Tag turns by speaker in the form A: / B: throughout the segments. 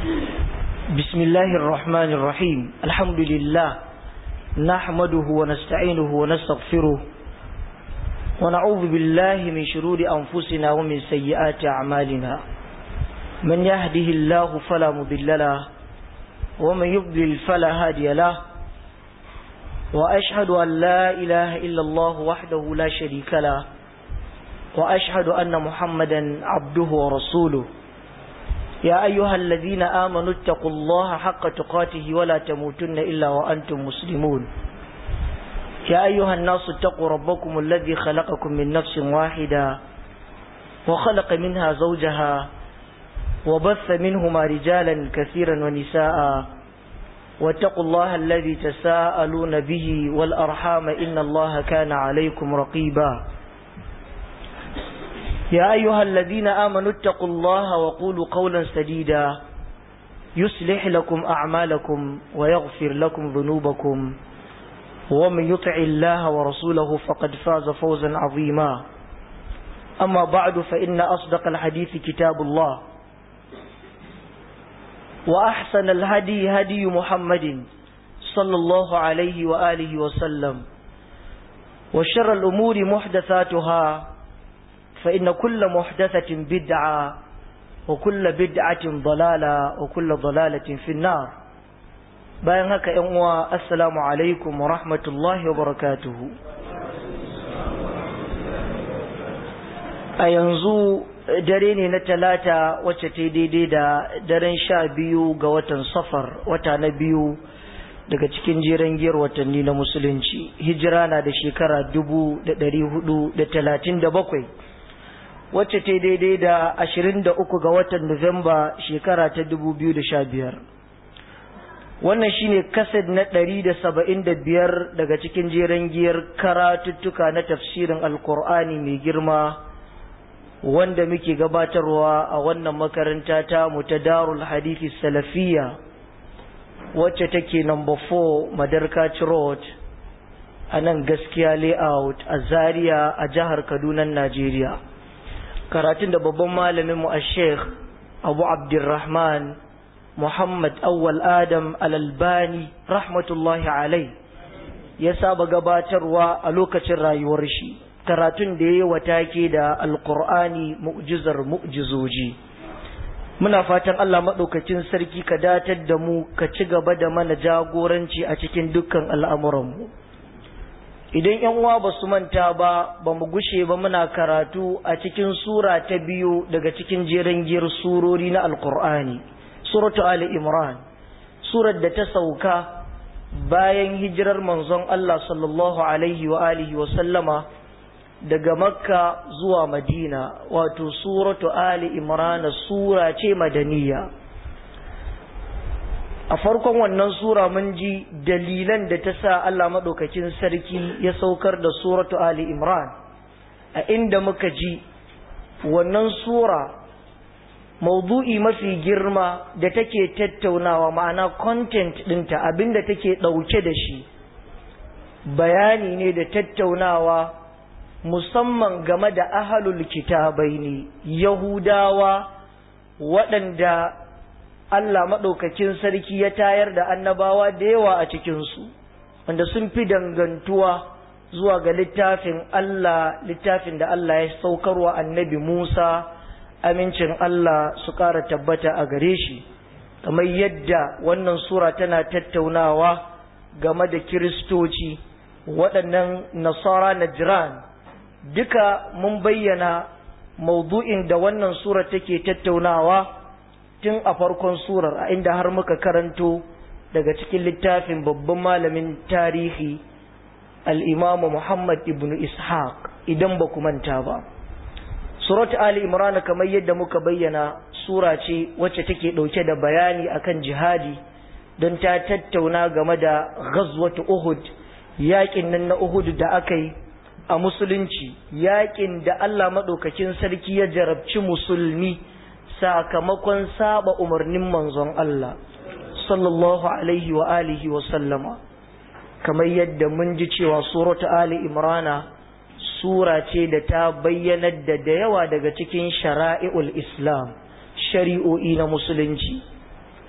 A: بسم الله الرحمن الرحيم الحمد لله نحمده ونستعينه ونستغفره ونعوذ بالله من شرور أنفسنا ومن سيئات أعمالنا من يهده الله فلا مضل له ومن يضلل فلا هادي له وأشهد أن لا إله إلا الله وحده لا شريك له وأشهد أن محمدا عبده ورسوله يا أيها الذين آمنوا اتقوا الله حق تقاته ولا تموتن إلا وأنتم مسلمون يا أيها الناس اتقوا ربكم الذي خلقكم من نفس واحدة وخلق منها زوجها وبث منهما رجالا كثيرا ونساء واتقوا الله الذي تساءلون به والأرحام إن الله كان عليكم رقيبا يا أيها الذين آمنوا اتقوا الله وقولوا قولا سديدا يصلح لكم أعمالكم ويغفر لكم ذنوبكم ومن يطع الله ورسوله فقد فاز فوزا عظيما أما بعد فإن أصدق الحديث كتاب الله وأحسن الهدي هدي محمد صلى الله عليه وآله وسلم وشر الأمور محدثاتها فإن كل محدثة بدعة وكل بدعة ضلالة وكل ضلالة في النار bayan haka ‘yan uwa assalamu alaikum wa rahmatullahi wa barakatuhu a yanzu dare ne na talata wacce ta daidai da daren sha biyu ga watan safar wata na biyu daga cikin jeren giyar watanni na musulunci hijira na da shekara dubu da dari hudu da talatin da bakwai wacce ta daidai da ashirin da uku ga watan nuwamba shekara ta dubu biyu da sha biyar wannan shine kased na ɗari da saba'in da biyar daga cikin jeren giyar karatuttuka na tafsirin alkur'ani mai girma wanda muke gabatarwa a wannan makaranta ta mu ta darul hadithi salafiya wacce take number 4 madarkaci road a nan gaskiya layout a zaria a jihar kaduna najeriya karatun da babban malaminmu a sheikh abu abdurrahman muhammad awwal adam alalbani rahmatullahi alai ya saba gabatarwa a lokacin rayuwar shi karatun da ya yi watake da alkur'ani mu'jizar mu'jizoji muna fatan Allah maɗaukacin sarki ka datar da mu ka ci gaba da mana jagoranci a cikin dukkan al'amuranmu idan yan uwa ba su manta ba ba mu gushe ba muna karatu a cikin sura ta biyu daga cikin jeren giyar surori na alkur'ani suratu ali imran surar da ta sauka bayan hijirar manzon Allah sallallahu alaihi wa alihi wa sallama daga makka zuwa madina wato suratu ali imrana sura ce madaniya a farkon wannan sura mun ji dalilan da ta sa Allah maɗaukakin sarki ya saukar da suratu ali imran a inda muka ji wannan sura maudu'i mafi girma da take tattaunawa ma'ana content ɗinta abinda take ɗauke da shi bayani ne da tattaunawa musamman game da ahalul kitabai ne yahudawa waɗanda Allah maɗaukakin sarki ya tayar da annabawa da yawa a cikinsu wanda sun fi dangantuwa zuwa ga littafin Allah littafin da Allah ya saukarwa annabi Musa amincin Allah su ƙara tabbata a gare shi kamar yadda wannan sura tana tattaunawa game da kiristoci waɗannan nasara na jiran duka mun bayyana maudu'in da wannan surar take tattaunawa tun a farkon surar a inda har muka karanto daga cikin littafin babban malamin tarihi al'imamu Muhammad ibn Ishaq idan ba manta ba. Surat Ali Imran kamar yadda muka bayyana sura ce wacce take ɗauke da bayani akan jihadi don ta tattauna game da ghazwatu Uhud yaƙin nan na Uhud da aka yi a musulunci yakin da Allah maɗaukakin sarki ya jarabci musulmi sakamakon saba umarnin manzon Allah sallallahu alaihi wa alihi wa sallama kamar yadda mun ji cewa suratu ali imrana sura ce da ta bayyanar da da yawa daga cikin shara'i'ul islam shari'o'i na musulunci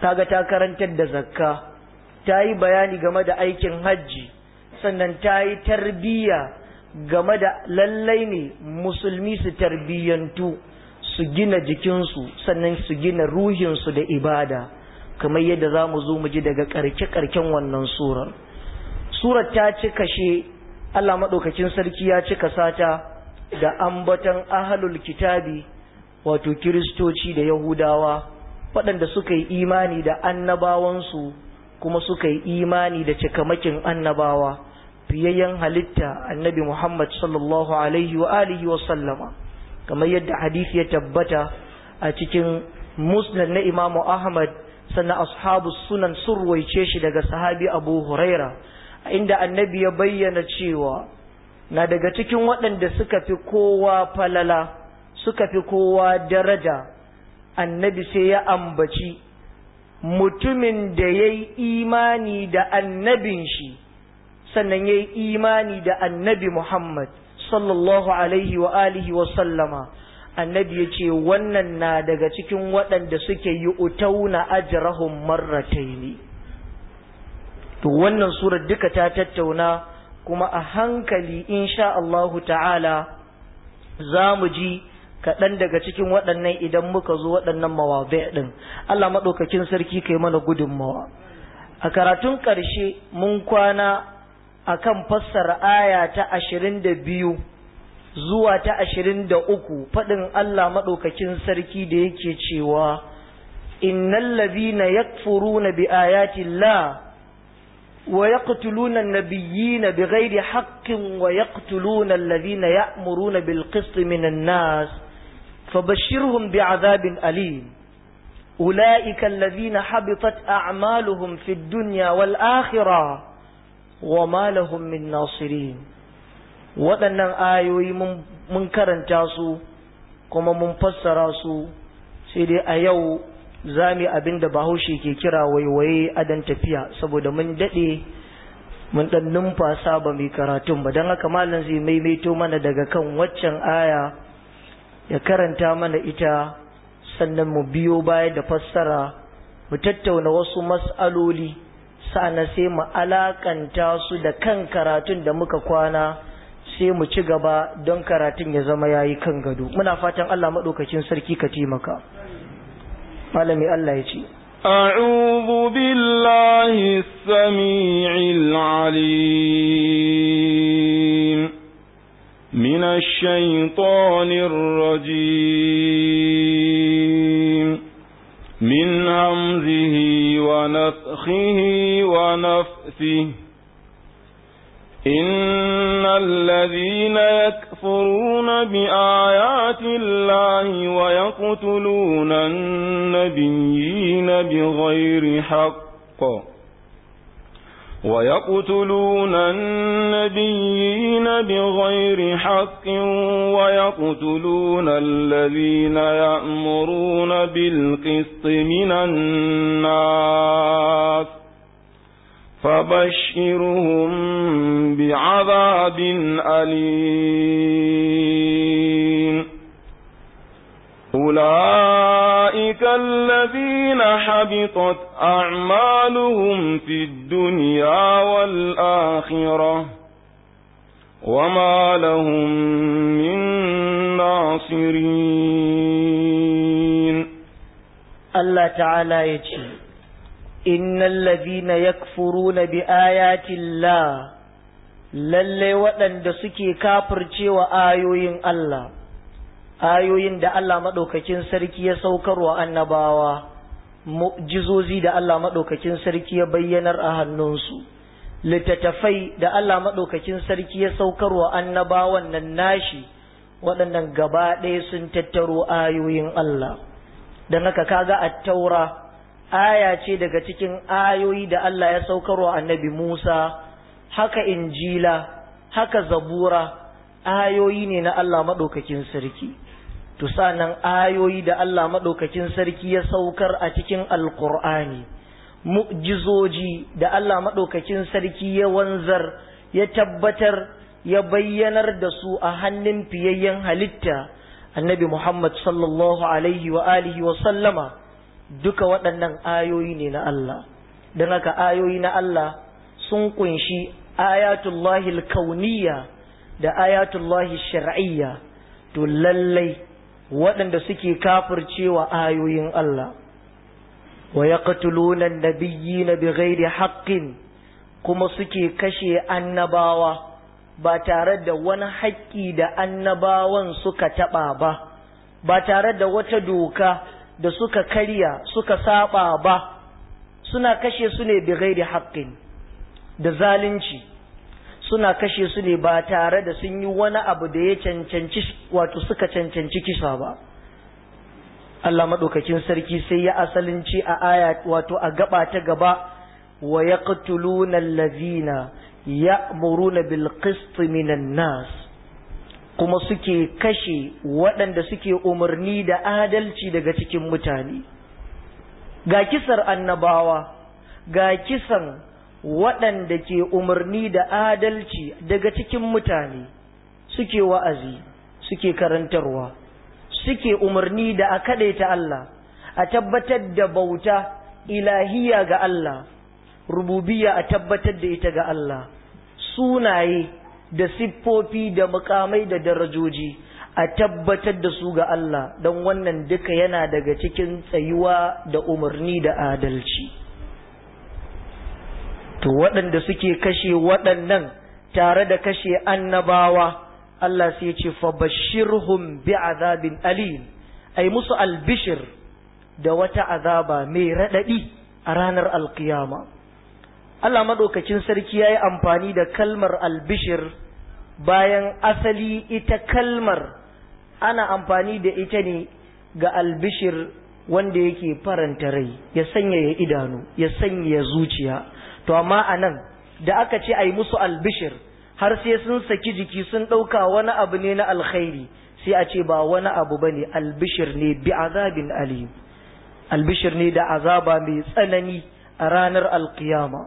A: kaga ta karantar da zakka ta yi bayani game da aikin hajji sannan ta yi tarbiyya game da lallai ne musulmi su tarbiyyantu su gina jikinsu sannan su gina ruhinsu da ibada kamar yadda za mu zo mu ji daga ƙarke-ƙarken wannan surar surar ta ci kashe Allah maɗaukacin sarki ya cika sata da ambaton ahalul kitabi wato kiristoci da yahudawa waɗanda suka yi imani da annabawansu kuma suka yi imani da cikamakin annabawa fiyayyen halitta annabi Muhammad sallallahu alaihi wa alihi wa sallama kamar yadda hadisi ya tabbata a cikin musnad na Imam Ahmad sannan ashabu sunan sun ruwaice shi daga sahabi Abu Huraira inda annabi ya bayyana cewa na daga cikin waɗanda suka fi kowa falala suka fi kowa daraja annabi sai ya ambaci mutumin da ya yi imani da annabin shi sannan ya yi imani da annabi Muhammad sallallahu alaihi wa alihi wa sallama annabi ya ce wannan na daga cikin waɗanda suke yi utauna ajrahum marrataini to wannan surar duka ta tattauna kuma a hankali insha Allahu ta'ala za mu ji kaɗan daga cikin waɗannan idan muka zo waɗannan mawabai ɗin Allah maɗaukakin sarki kai mana gudunmawa a karatun ƙarshe mun kwana akan fassara aya ta ashirin da biyu zuwa ta ashirin da uku faɗin Allah maɗaukakin sarki da yake cewa innal ladhina yakfuruna bi ayati llah wa yaqtuluna an-nabiyyina bighairi haqqin wa yaqtuluna alladhina ya'muruna bil qisti minan nas fabashshirhum bi'adhabin alim أولئك الذين حبطت أعمالهم في الدنيا والآخرة وما لهم من ناصرين waɗannan ayoyi mun karanta su kuma mun fassara su sai dai a yau za mu abin da bahaushe ke kira waiwaye adan tafiya saboda mun daɗe mun ɗan numfasa ba mai karatun ba don haka malam zai maimaito mana daga kan waccan aya ya karanta mana ita sannan mu biyo baya da fassara mu tattauna wasu mas'aloli sa'ana sai mu alakanta su da kan karatun da muka kwana sai mu ci gaba don karatun ya zama yayi kan gado muna fatan Allah madaukakin sarki ka taimaka malami Allah ya ce
B: أعوذ بالله السميع العليم من الشيطان الرجيم من همزه ونفخه ونفثه إن الذين يكفرون بآيات الله ويقتلون النبيين بغير حق ويقتلون النبيين بغير حق ويقتلون الذين يأمرون بالقسط من الناس فبشرهم بعذاب أليم أولئك الذين حبطت أعمالهم في الدنيا والآخرة وما لهم من ناصرين
A: الله تعالى يجي إن الذين يكفرون بآيات الله lalle waɗanda suke kafirce wa ayoyin Allah ayoyin da Allah maɗaukakin sarki ya saukarwa annabawa mu'jizozi da Allah maɗaukakin sarki ya bayyanar a hannunsu littattafai da Allah maɗaukakin sarki ya saukarwa annabawan nan nashi waɗannan gaba ɗaya sun tattaro ayoyin Allah don haka kaga a taura aya ce daga cikin ayoyi da Allah ya saukarwa annabi Musa haka injila haka zabura ayoyi ne na Allah maɗaukakin sarki to sanan ayoyi da Allah maɗaukakin sarki ya saukar a cikin alkur'ani mu'jizoji da Allah maɗaukakin sarki ya wanzar ya tabbatar ya bayyanar da su a hannun fiyayyen halitta annabi Muhammad sallallahu alaihi wa alihi wa sallama duka waɗannan ayoyi ne na Allah don haka ayoyi na Allah sun kunshi ayatullahi kauniyya da ayatullahi shar'iyya to lallai waɗanda suke kafircewa ayoyin Allah wa yaqtuluna an-nabiyyina bighairi haqqin kuma suke kashe annabawa ba tare da wani haƙƙi da annabawan suka taɓa ba ba tare da wata doka da suka karya suka saba ba suna kashe su ne bighairi haqqin da zalunci suna kashe su ne ba tare da sun yi wani abu da ya cancanci wato suka cancanci kisa ba Allah maɗaukakin sarki sai ya asalin ce a aya wato a gaba ta gaba wa yaqtuluna allazina ya'muruna bil qist minan nas kuma suke kashe waɗanda suke umarni da adalci daga cikin mutane ga kisar annabawa ga kisan waɗanda ke umarni da adalci daga cikin mutane suke wa'azi suke karantarwa suke umarni da a kaɗaita Allah a tabbatar da bauta ilahiya ga Allah rububiya a tabbatar da ita ga Allah sunaye da siffofi da mukamai da darajoji a tabbatar da su ga Allah don wannan duka yana daga cikin tsayuwa da umarni da adalci. to waɗanda suke kashe waɗannan tare da kashe annabawa Allah sai ce fa bashirhum bi azabin alim ai musu albishir da wata azaba mai raɗaɗi a ranar alkiyama Allah maɗaukakin sarki ya yi amfani da kalmar albishir bayan asali ita kalmar ana amfani da ita ne ga albishir wanda yake faranta rai ya sanyaya idanu ya sanyaya zuciya to amma a nan da aka ce a yi musu albishir har sai sun saki jiki sun ɗauka wani abu ne na alkhairi sai a ce ba wani abu ba ne albishir ne bi azabin alim albishir ne da azaba mai tsanani a ranar alkiyama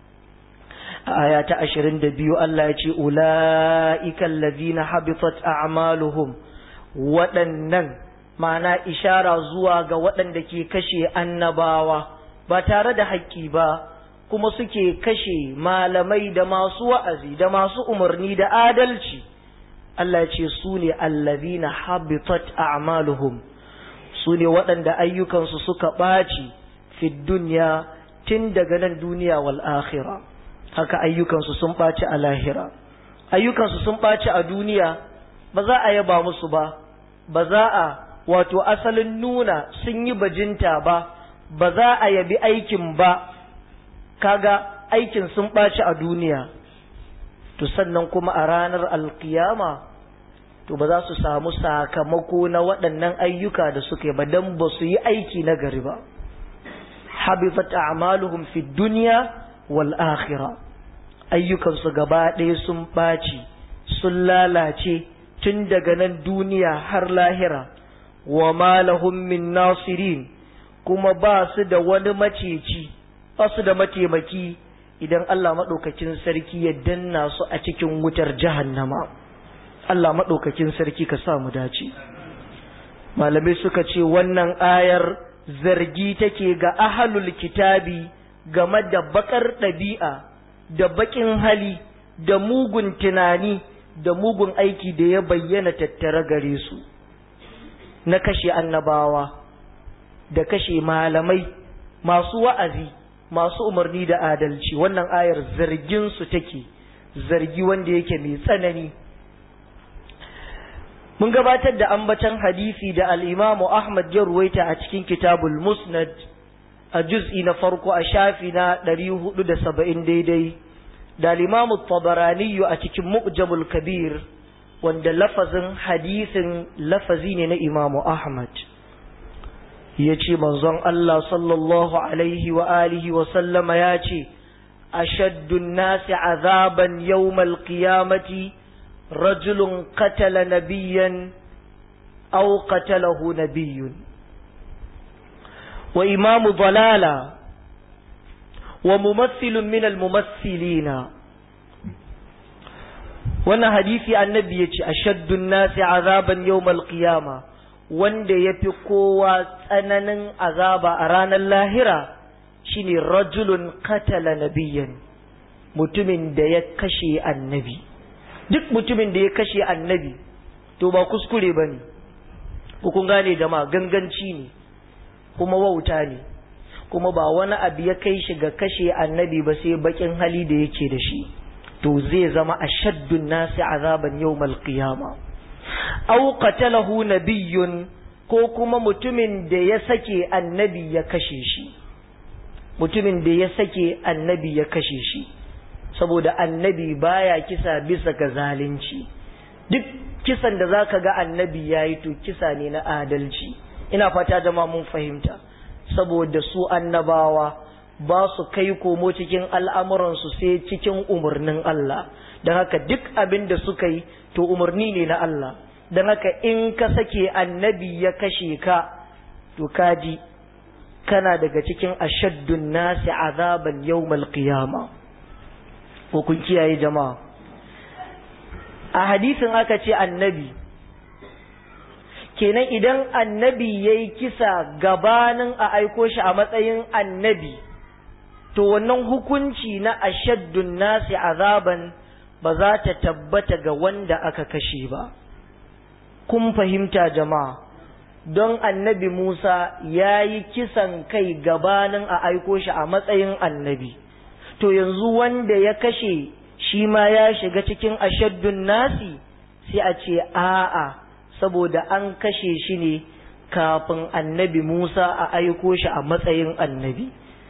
A: a aya ta ashirin da biyu Allah ya ce ula'ikan lazina habitat a'maluhum waɗannan ma'ana ishara zuwa ga waɗanda ke kashe annabawa ba tare da haƙƙi ba kuma suke kashe malamai da masu wa'azi da masu umarni da adalci Allah ce su ne allazina habitat a'maluhum su ne waɗanda ayyukansu suka ɓaci fi duniya tun daga nan duniya wal akhira haka ayyukansu sun ɓaci a lahira ayyukansu sun ɓaci a duniya ba za a yaba musu ba ba za a wato asalin nuna sun yi bajinta ba ba za a yabi aikin ba kaga aikin sun ɓaci a duniya to sannan kuma a ranar alkiyama to ba za su samu sakamako na waɗannan ayyuka da suke ba don ba su yi aiki na gari ba habifat a'maluhum fi dunya wal akhirah ayyukansu gaba ɗaya sun ɓaci sun lalace tun daga nan duniya har lahira wa ma lahum min nasirin kuma ba su da wani maceci ba su da mataimaki idan Allah maɗaukakin sarki ya danna su a cikin wutar jahannama Allah maɗaukakin sarki ka sa mu dace malamai suka ce wannan ayar zargi take ga ahalul kitabi game da bakar ɗabi'a da bakin hali da mugun tunani da mugun aiki da ya bayyana tattare gare su na kashe annabawa da kashe malamai masu wa'azi masu umarni da adalci wannan ayar zargin su take zargi wanda yake mai tsanani mun gabatar da ambatan hadisi da al-Imam Ahmad ya ruwaita a cikin Kitabul Musnad a juz'i na farko a shafi na 470 daidai da al-Imam Tabarani a cikin Mu'jamul Kabir wanda lafazin hadisin lafazi ne na Imam Ahmad ya ce manzon Allah sallallahu alaihi wa alihi wa sallama ya ce ashaddun nasi azaban yawmal qiyamati rajulun qatala nabiyyan aw qatalahu nabiyyun wa imamu dalala wa mumassilun min almumassilina wannan hadisi annabi ya ce ashaddun nasi azaban yawmal qiyamah wanda ya fi kowa tsananin azaba a ranar lahira shine rajulun katala nabiyan mutumin da ya kashe annabi duk mutumin da ya kashe annabi to ba kuskure ba ne kun gane jama'a ganganci ne kuma wauta ne kuma ba wani abu ya kai shi ga kashe annabi ba sai bakin hali da yake da shi to zai zama ashaddun nasi azaban yawmal qiyama aw qatalahu nabiyyun ko kuma mutumin da ya sake annabi ya kashe shi mutumin da ya sake annabi ya kashe shi saboda annabi baya kisa bisa ga zalunci duk kisan da zaka ga annabi yayi to kisa ne na adalci ina fata jama'a mun fahimta saboda su annabawa ba su kai komo cikin al'amuransu sai cikin umarnin Allah don haka duk abin da suka yi to umarni ne na Allah don haka in ka sake annabi ya kashe ka to kaji kana daga cikin ashaddun nasi azaban yawmal qiyama ko kun kiyaye jama'a a hadisin aka ce annabi kenan idan annabi ya yi kisa gabanin a aiko shi a matsayin annabi to wannan hukunci na ashaddun nasi azaban ba za ta tabbata ga wanda aka kashe ba kun fahimta jama'a don annabi Musa ya yi kisan kai gabanin a aiko shi a matsayin annabi to yanzu wanda ya kashe shi ma ya shiga cikin ashaddun nasi sai a ce a'a saboda an kashe shi ne kafin annabi Musa a aiko shi a matsayin annabi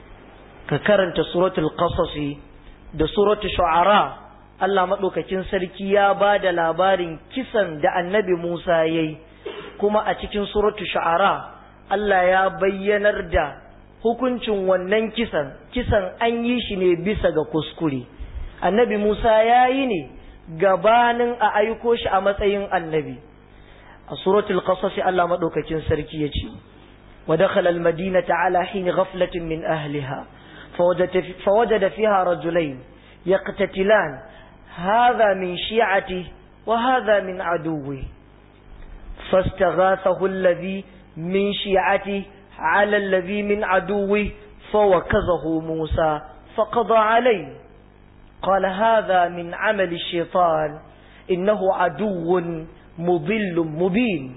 A: ka karanta suratul qasasi da suratul shu'ara Allah maɗaukakin sarki ya ba da labarin kisan da annabi Musa ya yi kuma a cikin suratul shu'ara Allah ya bayyanar da hukuncin wannan kisan kisan an yi shi ne bisa ga kuskure annabi Musa ya yi ne gabanin a aiko shi a matsayin annabi a suratul qasas Allah madaukakin sarki yace wa dakhala al-madinata ala hin ghaflatin min ahliha fawajada fiha rajulain yaqtatilan hadha min shi'ati wa hadha min aduwwi fastaghathahu alladhi min shi'ati ala alladhi min aduwwi fawakazahu Musa faqada alayhi قال هذا من عمل الشيطان إنه عدو mubillun mubin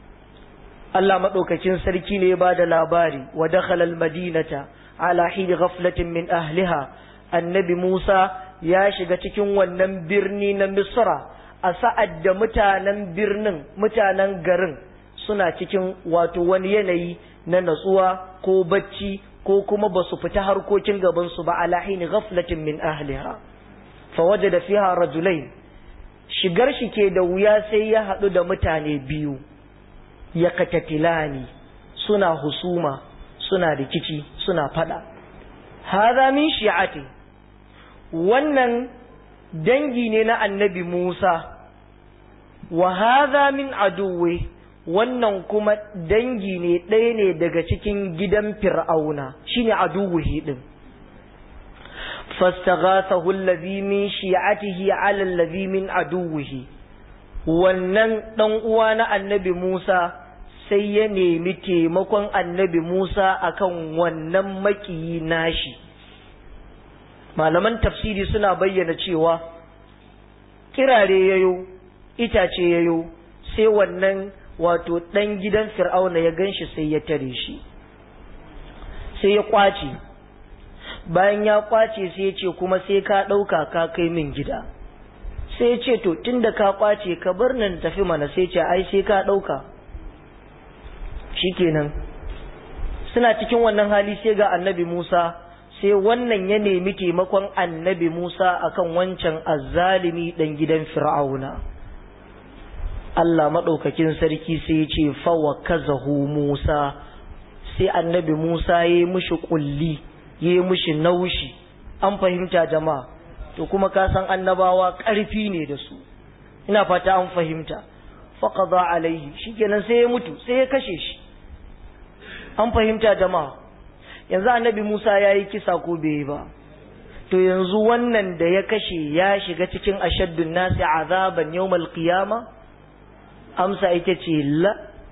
A: Allah maɗaukakin sarki ne ba da labari wa dakhala almadinata ala hini ghaflatin min ahliha annabi Musa ya shiga cikin wannan birni na Misra a sa'ad da mutanen birnin mutanen garin suna cikin wato wani yanayi na natsuwa ko bacci ko kuma ba su fita harkokin gabansu ba ala hini ghaflatin min ahliha fa wajada fiha rajulain shigar shi ke da wuya sai ya haɗu da mutane biyu ya katatilani suna husuma suna rikici suna fada haza min shi'ati wannan dangi ne na annabi Musa wa haza min aduwe wannan kuma dangi ne ɗaya ne daga cikin gidan fir'auna shine aduwuhi din فاستغاثه الذي من شيعته على الذي من عدوه wannan dan uwa na annabi Musa sai ya nemi taimakon annabi Musa akan wannan makiyi nashi malaman tafsiri suna bayyana cewa kirare yayo itace yayo sai wannan wato dan gidan fir'auna ya ganshi sai ya tare shi sai ya kwace bayan ya kwace sai ya ce kuma sai ka ɗauka ka kai min gida sai ya ce to tunda ka kwace ka bar nan tafi mana sai ce ai sai ka ɗauka shikenan suna cikin wannan hali sai ga annabi Musa sai wannan ya nemi taimakon annabi Musa akan wancan azzalimi dan gidan Fir'auna Allah maɗaukakin sarki sai ya ce fawa kazahu Musa sai annabi Musa ya yi mushi kulli yi mushi naushi an fahimta jama'a to kuma ka san annabawa ƙarfi ne da su ina fata an fahimta faqada alaihi shikenan sai ya mutu sai ya kashe shi an fahimta jama'a yanzu annabi Musa ya yi kisa ko bai yi ba to yanzu wannan da ya kashe ya shiga cikin ashaddun nasi azaban yawmal qiyama amsa ita ce la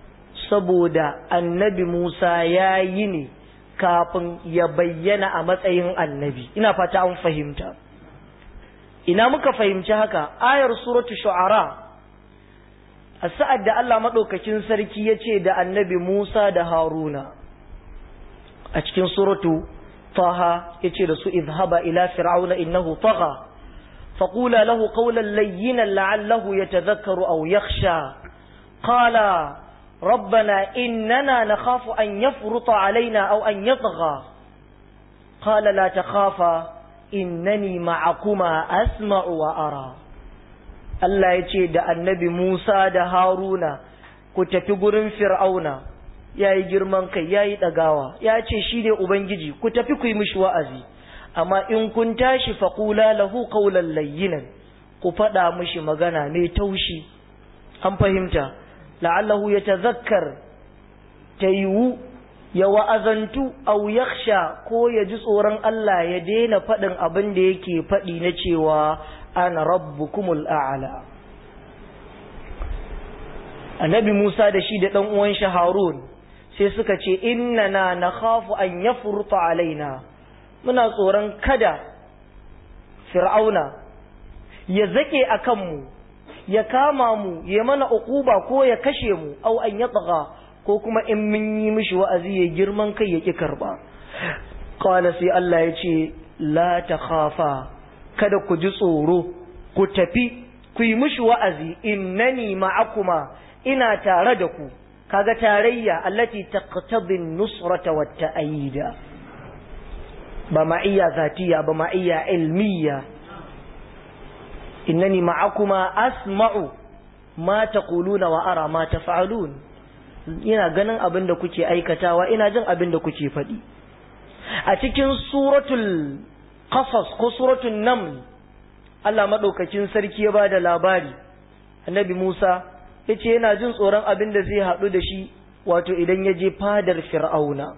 A: saboda annabi Musa ya yi ne kafin ya bayyana a matsayin annabi ina fata an fahimta ina muka fahimci haka ayar suratu shu'ara a sa'ad da Allah maɗaukakin sarki ya ce da annabi Musa da Haruna a cikin suratu taha ya ce da su izhaba ila fir'auna innahu tagha فقولا له قولا لينا لعله يتذكر أو يخشى قال ربنا إننا نخاف أن يفرط علينا أو أن يطغى قال لا تخافا إنني معكما أسمع وأرى Allah ya ce da annabi Musa da Haruna ku tafi gurin Fir'auna ya yi girman kai ya yi ɗagawa ya ce shi ne Ubangiji ku tafi ku yi mishi wa'azi amma in kun tashi faƙula lahu ƙaunar layyinan ku faɗa mishi magana mai taushi an fahimta la'allahu ya tazakkar ta yiwu ya wa'azantu au yaksha ko ya ji tsoron Allah ya daina faɗin abin da yake faɗi na cewa ana rabbukumul a'ala annabi Musa da shi da ɗan uwan shi Harun sai suka ce innana nakhafu an yafruta alaina muna tsoron kada fir'auna ya zake a kanmu ya kama mu ya mana uquba ko ya kashe mu au an yatgha ko kuma in mun yi mishi wa'azi ya girman kai ya ki karba qala sai Allah ya ce la takhafa kada ku ji tsoro ku tafi ku yi mishi wa'azi innani ma'akuma ina tare da ku kaga tarayya allati taqtadi an-nusrata wat-ta'yida ba ma'iyya zatiya ba ma'iyya ilmiya innani ma'akuma asma'u ma taquluna wa ara ma taf'alun ina ganin abin da kuke aikatawa ina jin abin da kuke faɗi a cikin suratul qasas ko suratul naml Allah madaukakin sarki ya bada labari annabi Musa yace yana jin tsoron abin da zai haɗu da shi wato idan ya je fadar fir'auna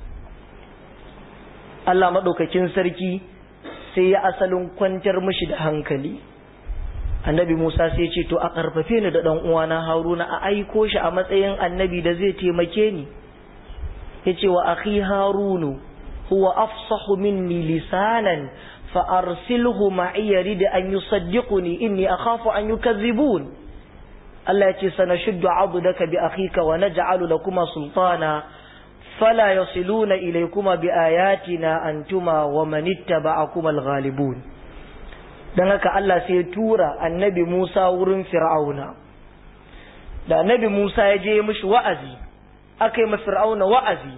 A: Allah maɗaukakin sarki sai ya asalin kwantar mishi da hankali annabi Musa sai ce to a ƙarfafe ni da ɗan uwana Haruna a aiko shi a matsayin annabi da zai taimake ni yace wa akhi Harunu huwa afsahu minni lisanan fa arsilhu ma'i yarid an yusaddiquni inni akhafu an yukazzibun Allah ya ce sanashuddu 'adudaka bi akhika wa naj'alu lakuma sultana فلا يصلون إليكما بآياتنا أنتما ومن اتبعكما الغالبون dan haka Allah sai ya tura annabi Musa wurin Fir'auna da annabi Musa ya je mishi wa'azi aka yi ma Fir'auna wa'azi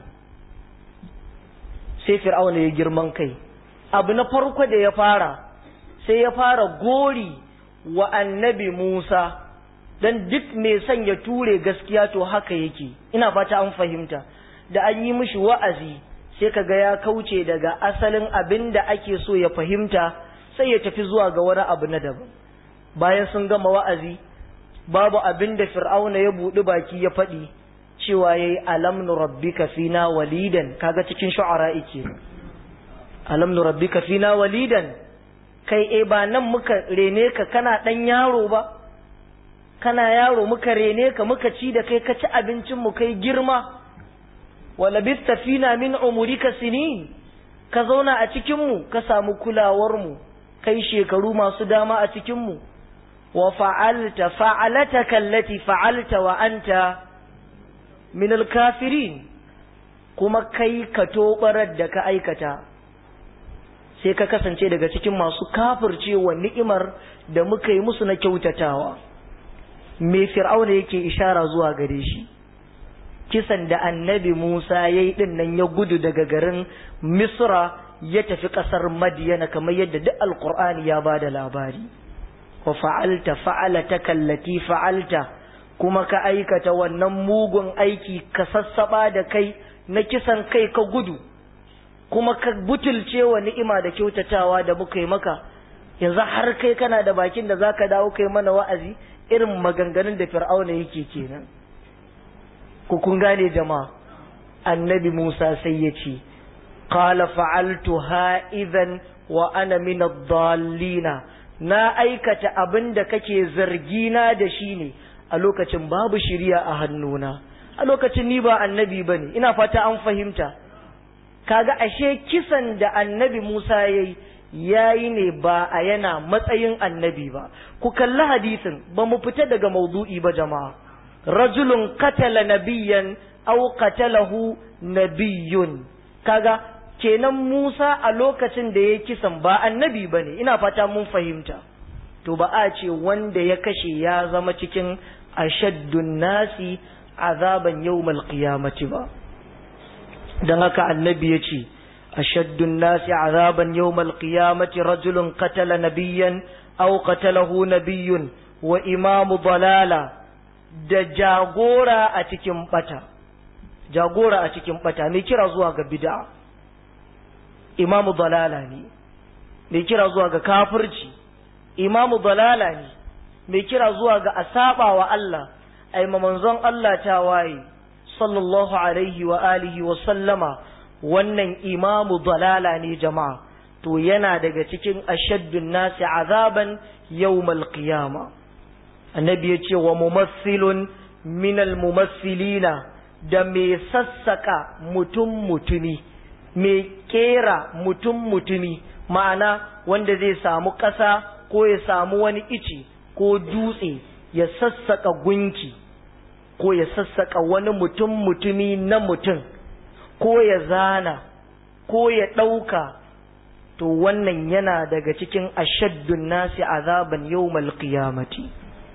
A: sai Fir'auna ya girman kai abu na farko da ya fara sai ya fara gori wa annabi Musa dan duk mai son ya ture gaskiya to haka yake ina fata an fahimta da an yi mishi wa'azi sai ka ga ya kauce daga asalin abin da ake so ya fahimta sai ya tafi zuwa ga wani abu na daban bayan sun gama wa'azi babu abin da fir'auna ya buɗi baki ya faɗi cewa ya yi alamnu rabbika fina walidan kaga cikin shu'ara ike alamnu rabbika fina walidan kai e ba nan muka rene ka kana ɗan yaro ba kana yaro muka rene ka muka ci da kai ka ci abincin mu kai girma walabista fina min umurika sinin ka zauna a cikinmu ka samu kulawarmu kai shekaru masu dama a cikinmu wa fa'alta fa'alata kallati fa'alta wa anta min alkafirin kuma kai ka tobarar da ka aikata sai ka kasance daga cikin masu kafircewa ni'imar da muka yi musu na kyautatawa me fir'auna yake ishara zuwa gare shi kisan da annabi Musa ya yi ɗin nan ya gudu daga garin Misra ya tafi ƙasar Madiyana kamar yadda duk Alƙur'ani ya ba da labari. Wa fa'alta fa'alata kallati fa'alta kuma ka aikata wannan mugun aiki ka sassaɓa da kai na kisan kai ka gudu kuma ka butulce wa ni'ima da kyautatawa da muka yi maka yanzu har kai kana da bakin da zaka dawo kai mana wa'azi irin maganganun da fir'auna yake kenan. ku kun gane jama'a annabi Musa sai ya ce qala fa'altu idan wa ana min ad-dallina na aikata abin da kake zargina da shi ne a lokacin babu shiriya a hannuna a lokacin ni ba annabi ba ne ina fata an fahimta kaga ashe kisan da annabi Musa ya yi ya yi ne ba a yana matsayin annabi ba ku kalli hadisin ba mu fita daga maudu'i ba jama'a rajulun katala nabiyan aw qatalahu nabiyyun kaga kenan Musa a lokacin da ya kisan ba annabi bane ina fata mun fahimta to ba a ce wanda ya kashe ya zama cikin ashaddun nasi azaban yawmal qiyamati ba dan haka annabi ya ce ashaddun nasi azaban yawmal qiyamati rajulun qatala nabiyyan aw qatalahu nabiyyun wa imamu dalala da jagora a cikin bata jagora a cikin bata mai kira zuwa ga bid'a imamu dalala ne mai kira zuwa ga kafirci imamu dalala ne mai kira zuwa ga asaba wa Allah ai manzon Allah ta waye sallallahu alaihi wa alihi wa sallama wannan imamu dalala ne jama'a to yana daga cikin ashaddun nasi azaban yawmal qiyama annabi ya ce wa mumassilun minal mumassilina da mai sassaka mutum mutumi mai kera mutum mutumi ma'ana wanda zai samu ƙasa ko ya samu wani ici ko dutse ya sassaka gunki ko ya sassaka wani mutum mutumi na mutum ko ya zana ko ya ɗauka to wannan yana daga cikin ashaddun nasi azaban yawmal qiyamati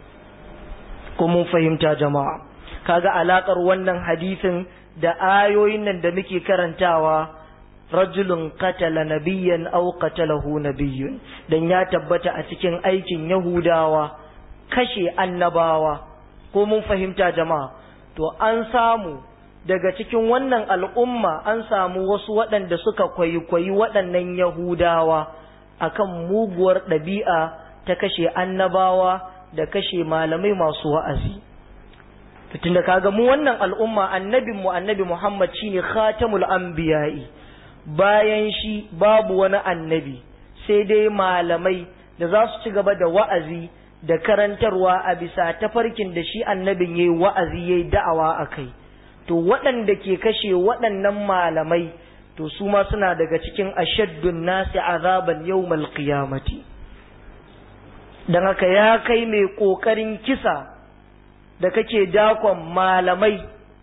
A: ko mun fahimta jama'a kaga alakar wannan hadisin da ayoyin nan da muke karantawa rajulun qatala nabiyyan aw qatalahu nabiyyun dan ya tabbata a cikin aikin yahudawa kashe annabawa ko mun fahimta jama'a to an samu daga cikin wannan al'umma an samu wasu waɗanda suka kwaikwayi waɗannan yahudawa akan muguwar ɗabi'a ta kashe annabawa da kashe malamai masu wa'azi tun da kaga mu wannan al'umma annabin mu annabi Muhammad shine khatamul anbiya'i bayan shi babu wani annabi sai dai malamai da za su ci gaba da wa'azi da karantarwa a bisa tafarkin da shi annabin yayi wa'azi yayi da'awa akai to waɗanda ke kashe waɗannan malamai to su ma suna daga cikin ashaddun nasi azaban yawmal qiyamati dan haka ya kai mai ƙoƙarin kisa da kake dakon malamai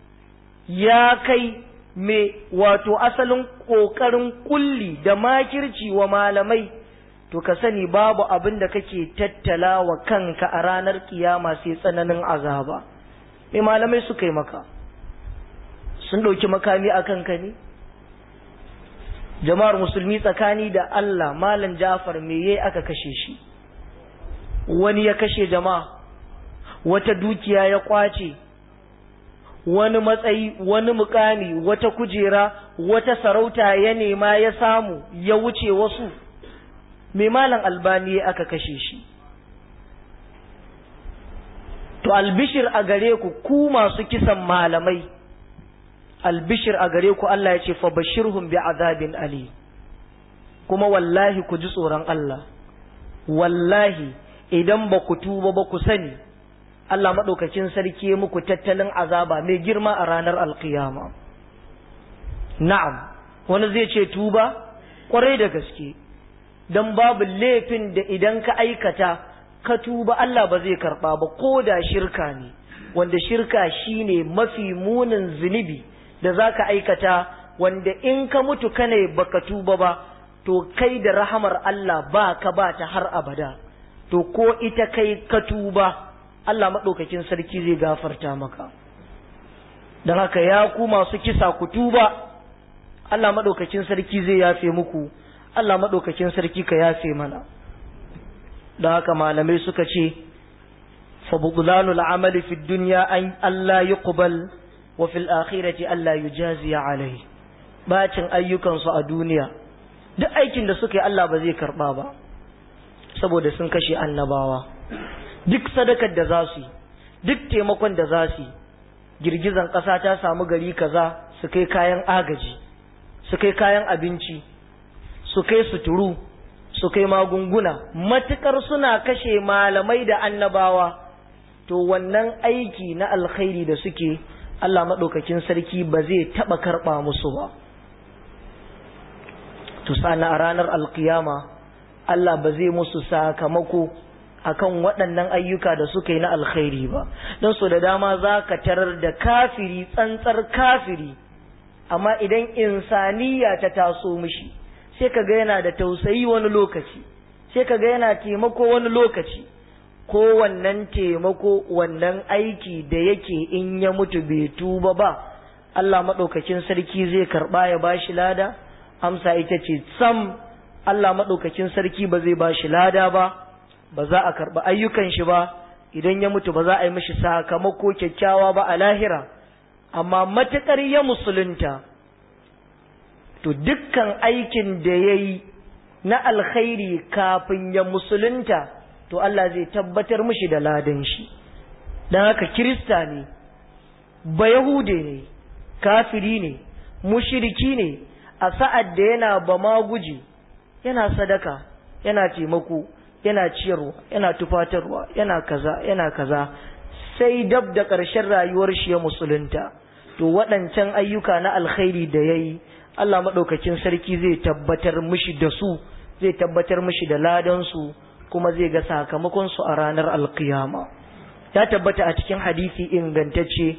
A: ya kai mai wato asalin ƙoƙarin kulli da makirci wa malamai to ka sani babu abin da kake tattala wa kanka a ranar kiyama sai tsananin azaba mai malamai suka yi maka sun ɗauki makami a kanka ne jama'ar musulmi tsakani da Allah malam Jafar me yayi aka kashe shi wani ya kashe jama'a wata dukiya ya kwace wani matsayi wani mukami wata kujera wata sarauta ya nema ya samu ya wuce wasu mai malam albani aka kashe shi to albishir a gare ku ku masu kisan malamai albishir a gare ku Allah ya ce fa bashirhum bi azabin ali kuma wallahi ku ji tsoron Allah wallahi idan ba ku tuba ba ku sani Allah maɗaukakin sarki muku tattalin azaba mai girma a ranar alkiyama na'am wani zai ce tuba kwarai da gaske don babu laifin da idan ka aikata ka tuba Allah ba zai karɓa ba ko da shirka ne wanda shirka shine mafi munin zunubi da za ka aikata wanda in ka mutu kane baka tuba ba to kai da rahamar Allah ba ka ba ta har abada to ko ita kai ka tuba Allah maɗaukakin sarki zai gafarta maka don haka ya ku masu kisa ku tuba Allah maɗaukakin sarki zai yafe muku Allah maɗaukakin sarki ka yafe mana don haka malamai suka ce fa budulanul amali fi dunya an Allah yuqbal wa fil akhirati Allah yujaziya alai bacin ayyukansu a duniya duk aikin da suka yi Allah ba zai karba ba saboda sun kashe annabawa duk sadakar da za su yi duk taimakon da za su yi girgizan ƙasa ta samu gari kaza su kai kayan agaji su kai kayan abinci su kai suturu su kai magunguna matukar suna kashe malamai da annabawa to wannan aiki na alkhairi da suke Allah maɗaukakin sarki ba zai taɓa karɓa musu ba to sana a ranar alkiyama Allah ba zai musu sakamako akan waɗannan ayyuka da suka yi na alkhairi ba don so da dama za ka tarar da kafiri tsantsar kafiri amma idan insaniya ta taso mishi sai ka ga yana da tausayi wani lokaci sai ka ga yana taimako wani lokaci ko wannan taimako wannan aiki da yake in ya mutu bai tuba ba Allah maɗaukakin sarki zai karɓa ya bashi lada amsa ita ce sam Allah maɗaukakin sarki ba zai bashi lada ba ba za a karɓi ayyukan shi ba idan ya mutu ba za a yi mishi sakamako kyakkyawa ba a lahira amma matuƙar ya musulunta to dukkan aikin da ya yi na alkhairi kafin ya musulunta to Allah zai tabbatar mishi da ladan shi don haka kirista ne ba yahude ne kafiri ne mushiriki ne a sa'ad da yana ba ma guji yana sadaka yana taimako yana ciyarwa yana tufatarwa yana kaza yana kaza sai dab da ƙarshen rayuwar shi ya musulunta to waɗancan ayyuka na alkhairi da ya yi Allah maɗaukakin sarki zai tabbatar mishi da su zai tabbatar mishi da ladansu kuma zai ga sakamakonsu a ranar alkiyama ya tabbata a cikin hadisi ingantacce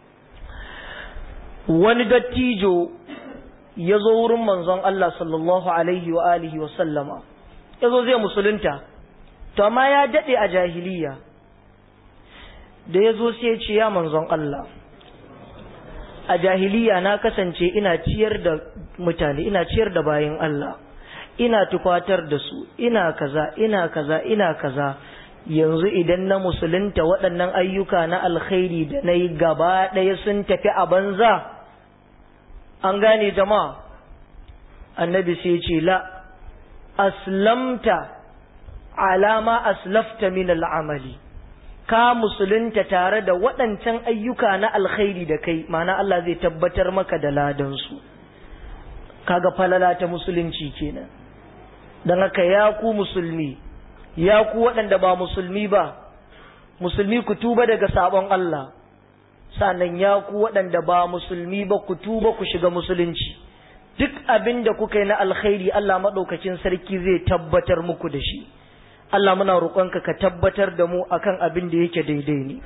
A: wani dattijo ya zo wurin manzon Allah sallallahu alaihi wa alihi wa sallama ya zo zai musulunta to amma ya daɗe a jahiliya da ya zo sai ce ya manzon Allah a jahiliya na kasance ina ciyar da mutane ina ciyar da bayan Allah ina tufatar da su ina kaza ina kaza ina kaza yanzu idan na musulunta waɗannan ayyuka na alkhairi da na yi gaba ɗaya sun tafi a banza an gane jama'a annabi sai ce la aslamta alama aslafta min al'amali ka musulunta tare da waɗancan ayyuka na alkhairi da kai mana Allah zai tabbatar maka da ladansu kaga falala ta musulunci kenan don haka ya ku musulmi ya ku waɗanda ba musulmi ba musulmi ku tuba daga sabon Allah sannan ya ku waɗanda ba musulmi ba ku tuba ku shiga musulunci duk abin da kuka yi na alkhairi Allah maɗaukacin sarki zai tabbatar muku da shi Allah muna roƙonka ka tabbatar da mu akan abin da yake daidai ne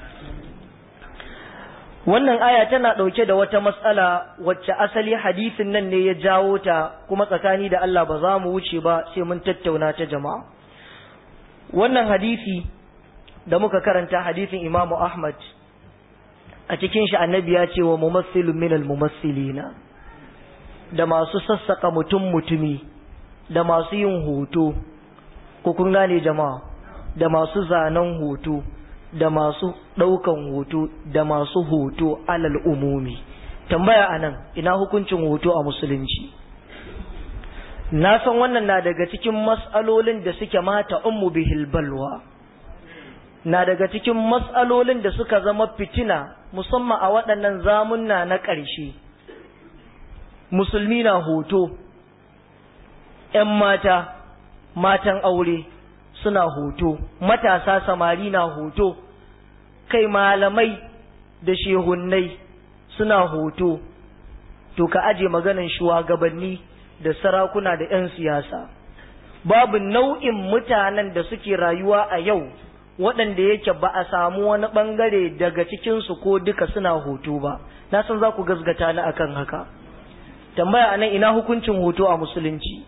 A: wannan aya tana ɗauke da wata matsala wacce asali hadisin nan ne ya jawo ta kuma tsakani da Allah ba za mu wuce ba sai mun tattauna ta jama'a wannan hadisi da muka karanta hadisin Imam Ahmad a cikin shi annabi ya ce wa mumassilun minal mumassilina da masu sassaka mutum mutumi da masu yin hoto ko kun gane jama'a da masu zanen hoto da masu ɗaukan hoto da masu hoto alal umumi tambaya anan ina hukuncin hoto a musulunci na san wannan na daga cikin mas'alolin da suke mata ummu bihil balwa na daga cikin mas'alolin da suka zama fitina musamman a waɗannan zamunna na ƙarshe musulmi na hoto ‘yan mata matan aure suna hoto matasa samari na hoto kai malamai da shehunnai suna hoto to ka aje maganan shugabanni da sarakuna da 'yan siyasa babu nau'in mutanen da suke rayuwa a yau waɗanda yake ba a samu wani ɓangare daga cikinsu ko duka suna hoto ba na san za ku gasgata ni akan haka tambaya anan ina hukuncin hoto a musulunci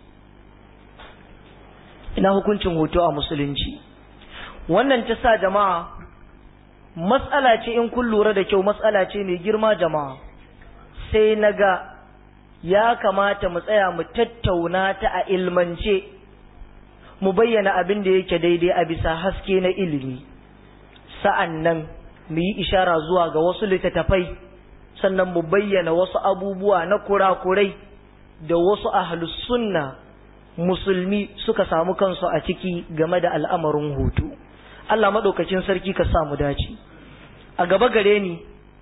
A: ina hukuncin hoto a musulunci wannan ta sa jama'a matsala ce in kun lura da kyau matsala ce mai girma jama'a sai na ga ya kamata mu tsaya mu tattauna ta a ilmance mu bayyana abin da yake daidai a bisa haske na ilimi sa'an nan mu yi ishara zuwa ga wasu littattafai sannan mu bayyana wasu abubuwa na kurakurai da wasu ahlus sunna musulmi suka samu kansu a ciki game da al'amarin hutu Allah maɗaukacin sarki ka samu dace a gaba gare ni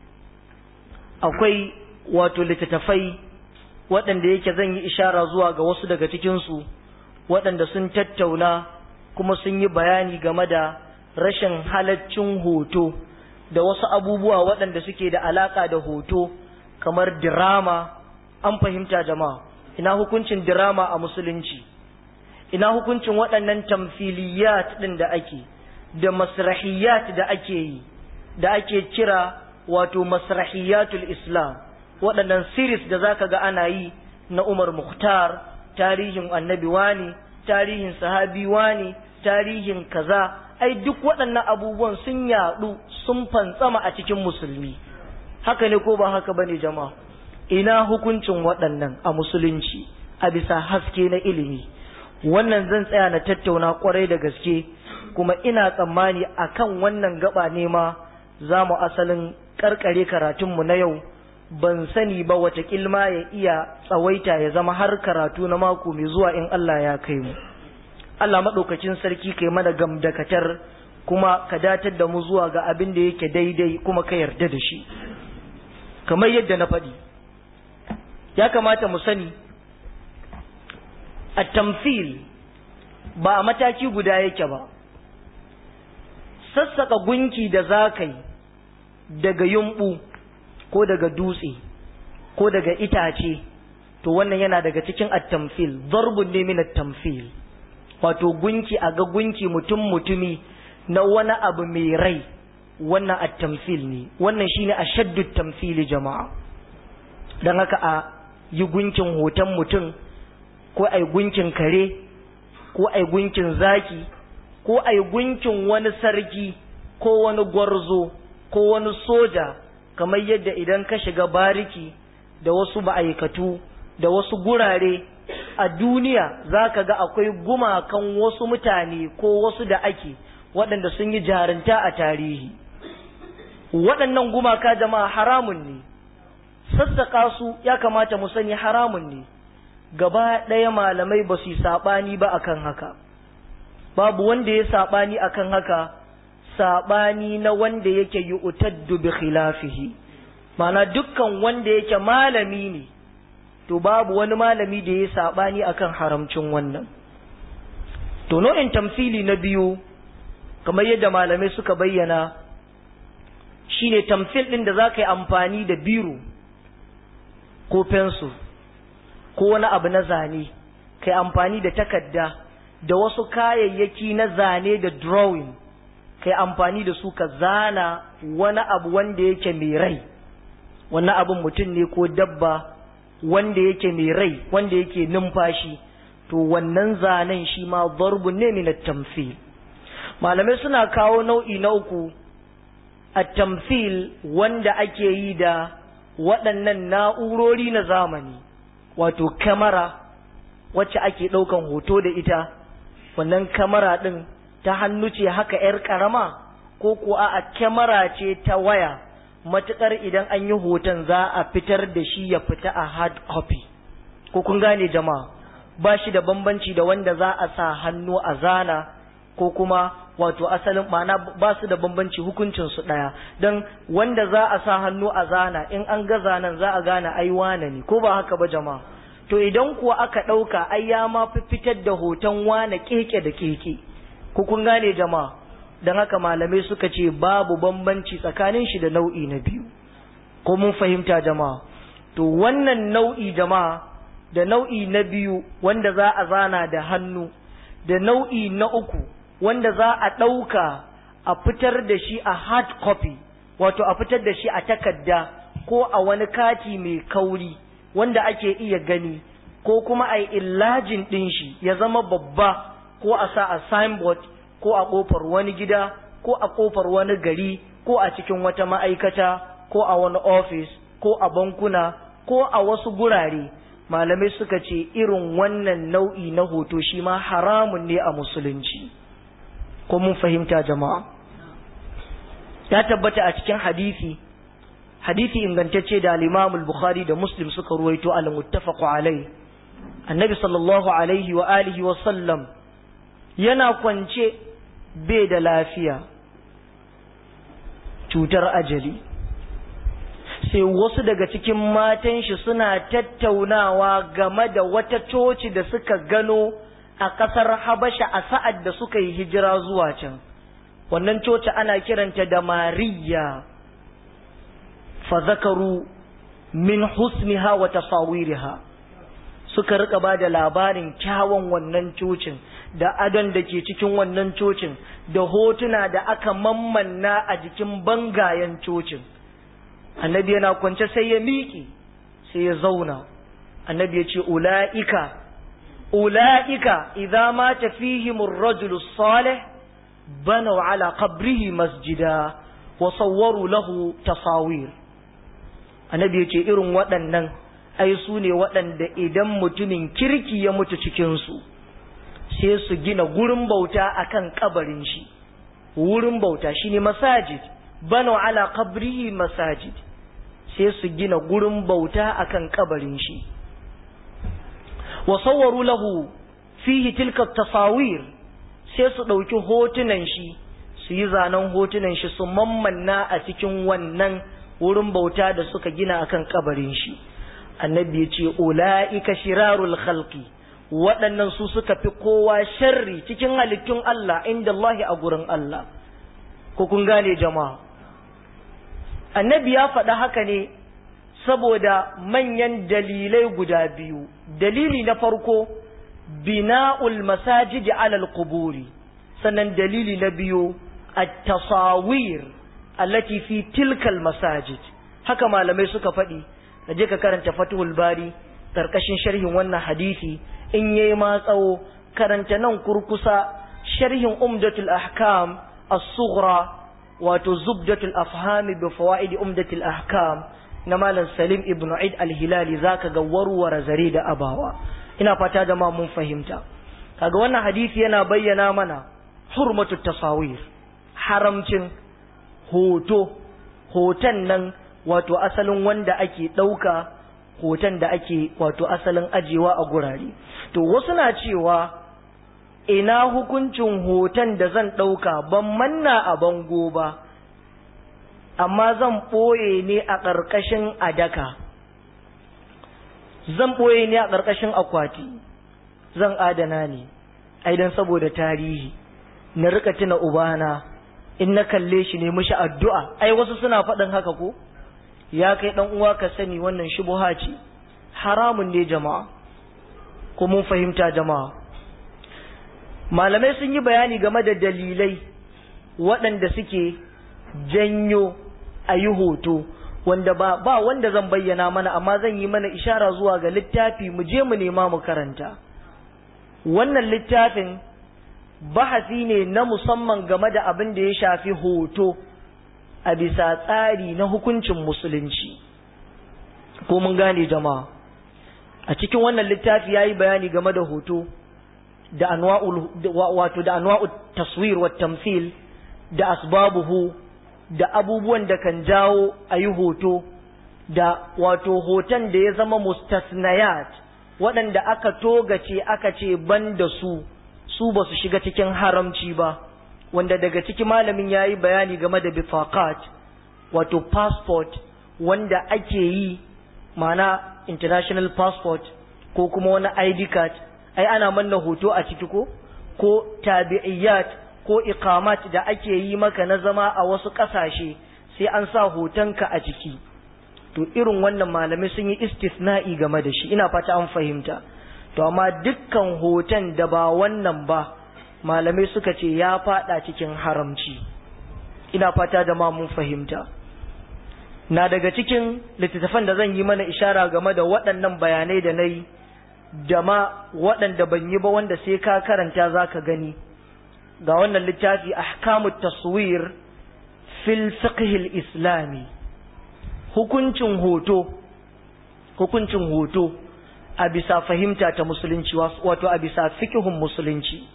A: akwai wato littattafai waɗanda yake zan yi ishara zuwa ga wasu daga cikinsu waɗanda sun tattauna kuma sun yi bayani game da rashin halaccin hoto da wasu abubuwa waɗanda suke da alaƙa da hoto kamar dirama an fahimta jama'a ina hukuncin dirama a musulunci ina hukuncin waɗannan tamfiliyat ɗin da ake da masrahiyat da ake yi da ake kira wato masrahiyatul islam waɗannan series da zaka ga ana yi na umar muhtar tarihin annabi wani tarihin sahabi wani tarihin kaza ai duk waɗannan abubuwan sun yaɗu sun fantsama a cikin musulmi haka ne ko ba haka bane jama'a ina hukuncin waɗannan a musulunci a bisa haske na ilimi wannan zan tsaya na tattauna kwarai da gaske kuma ina tsammani akan wannan gaba ne ma za mu asalin karkare karatunmu na yau ban sani ba wata kilma ya iya tsawaita ya zama har karatu na mako mai zuwa in Allah ya kai mu Allah maɗaukacin sarki kai mana gamdakatar kuma ka datar da mu zuwa ga abin da yake daidai kuma ka yarda da shi kamar yadda na faɗi ya kamata mu sani a tamfil ba a mataki guda yake ba sassaka gunki da za ka yi daga yumɓu ko daga dutse ko daga itace to wannan yana daga cikin at-tamfil darbun ne min at-tamfil wato gunki a ga gunki mutum mutumi na wani abu mai rai wannan at-tamfil ne wannan shine ashaddu tamfili jama'a dan haka a yi gunkin hoton mutum ko ai gunkin kare ko ai gunkin zaki ko ai gunkin wani sarki ko wani gwarzo ko wani soja kamar yadda idan ka shiga bariki da wasu ma'aikatu da wasu gurare a duniya za ka ga akwai gumakan wasu mutane ko wasu da ake waɗanda sun yi jarinta a tarihi waɗannan gumaka jama'a haramun ne sassaƙa su ya kamata mu sani haramun ne gaba ɗaya malamai ba su yi saɓani ba akan haka babu wanda ya saɓani akan haka saɓani na wanda yake yi utaddu bi khilafihi mana dukkan wanda yake malami ne to babu wani malami da ya saɓani akan haramcin wannan to nau'in tamfili na biyu kamar yadda malamai suka bayyana shine tamfil ɗin da za ka yi amfani da biro ko fensu ko wani abu na zane ka yi amfani da takarda da wasu kayayyaki na zane da drawing ka yi amfani da su ka zana wani abu wanda yake mai rai wannan abin mutum ne ko dabba wanda yake mai rai wanda yake numfashi to wannan zanen shi ma zarbun ne min tamfil malamai suna kawo nau'i na uku a tamfil wanda ake yi da waɗannan na'urori na zamani wato kamara wacce ake ɗaukan hoto da ita wannan kamara ɗin ta hannu ce haka ‘yar ƙarama ko kuwa a kyamara ce ta waya matuƙar idan an yi hoton za a fitar da shi ya fita a hard copy ko kun gane jama'a ba shi da bambanci da wanda za a sa hannu a zana ko kuma wato asalin ma'ana ba su da bambanci hukuncin su ɗaya don wanda za a sa hannu a zana in an ga zanen za a gane ai wane ne ko ba haka ba jama'a to idan kuwa aka ɗauka ai ya ma fi fitar da hoton wane keke da keke ko kun gane jama'a don haka malamai suka ce babu bambanci tsakanin shi da nau'i na biyu ko mun fahimta jama'a to wannan nau'i jama'a da nau'i na biyu wanda za a zana da hannu da nau'i na uku wanda za a ɗauka a fitar da shi a hard copy wato a fitar da shi a takarda ko a wani kati mai kauri wanda ake iya gani ko kuma a yi illajin ɗin shi ya zama babba ko a sa a signboard ko a ƙofar wani gida ko a ƙofar wani gari ko a cikin wata ma'aikata ko a wani ofis ko a bankuna ko a wasu gurare malamai suka ce irin wannan nau'i na hoto shi ma haramun ne a musulunci ko mun fahimta jama'a ya tabbata a cikin hadisi hadisi ingantacce da al-Imam al-Bukhari da Muslim suka ruwaito al-muttafaqu alai annabi sallallahu alaihi wa alihi wa sallam yana kwance bai da lafiya cutar ajali sai wasu daga cikin matan shi suna tattaunawa game da wata coci da suka gano a ƙasar Habasha a sa'ad da suka yi hijira zuwa can wannan coci ana kiranta da mariya fa zakaru min husniha wa tasawiriha suka rika ba da labarin kyawun wannan cocin da adon da ke cikin wannan cocin da hotuna da aka mammanna a jikin bangayen cocin annabi yana kwance sai ya miƙe sai ya zauna annabi ya ce ula'ika ula'ika idza mata fihim ar-rajulu salih banaw ala qabrihi masjida wa sawwaru lahu tasawir annabi ya ce irin waɗannan ai su ne waɗanda idan mutumin kirki ya mutu cikinsu sai su gina gurin bauta akan kabarin shi wurin bauta shine masajid banu ala qabrihi masajid sai su gina gurin bauta akan kabarin shi wa sawwaru lahu fihi tilka tasawir sai su ɗauki hotunan shi su yi zanen hotunan shi su mammanna a cikin wannan wurin bauta da suka gina akan kabarin shi annabi ya ce ula'ika shirarul khalqi waɗannan su suka fi kowa sharri cikin halittun Allah inda Allah a gurin Allah ko kun gane jama'a annabi ya faɗa haka ne saboda manyan dalilai guda biyu dalili na farko bina'ul masajidi alal quburi sannan dalili na biyu at-tasawir allati fi tilkal masajid haka malamai suka faɗi ka je ka karanta Fathul Bari karkashin sharhin wannan hadisi in yayi ma tsawo karanta nan kurkusa sharhin Umdatul Ahkam as-Sughra wato Zubdatul Afham bi fawaid Umdatul Ahkam na Malam Salim ibn Eid al-Hilali zaka ga warware zare da abawa ina fata da ma mun fahimta kaga wannan hadisi yana bayyana mana hurmatut tasawir haramcin hoto hoton nan wato asalin wanda ake ɗauka hoton da ake wato asalin ajewa a gurare to wasu na cewa ina hukuncin hoton da zan ɗauka ban manna a bango ba amma zan ɓoye ne a ƙarƙashin adaka zan ɓoye ne a ƙarƙashin akwati zan adana ne aidan saboda tarihi na rika tuna ubana in na kalle shi ne mishi addu'a ai wasu suna faɗin haka ko ya kai ɗan uwa ka sani wannan shubuha ce haramun ne jama'a ko mun fahimta jama'a malamai sun yi bayani game da dalilai waɗanda suke janyo a yi hoto wanda ba, ba wanda zan bayyana mana amma zan yi mana ishara zuwa ga littafi mu je mu nema mu karanta wannan littafin bahasi ne na musamman game da abin da ya shafi hoto a bisa tsari na hukuncin musulunci ko mun gane jama'a a cikin wannan littafi ya yi bayani game da hoto da anwa'ul wato da anwa'ul taswir wa tamthil da asbabuhu da abubuwan da kan jawo a yi hoto da wato hoton da ya zama mustasnayat waɗanda aka togace aka ce ban da su su ba su shiga cikin haramci ba wanda daga ciki malamin ya yi bayani game da bifakat wato passport wanda ake yi mana international passport ko kuma wani id card ai ana manna hoto a ciki ko ko tabi'iyyat ko iqamat da ake yi maka na zama a wasu ƙasashe sai an sa hotonka a ciki to irin wannan malamai sun yi istisna'i game da shi ina fata an fahimta to amma dukkan hoton da ba wannan ba malamai suka ce ya fada cikin haramci ina fata da ma mun fahimta na daga cikin littattafan da zan yi mana ishara game da waɗannan bayanai da na yi da ma waɗanda ban yi ba wanda sai ka karanta za ka gani ga wannan littafi ahkamut taswir fil fiqhil islami hukuncin hoto hukuncin hoto a bisa fahimta ta musulunci wato a bisa fiqhun musulunci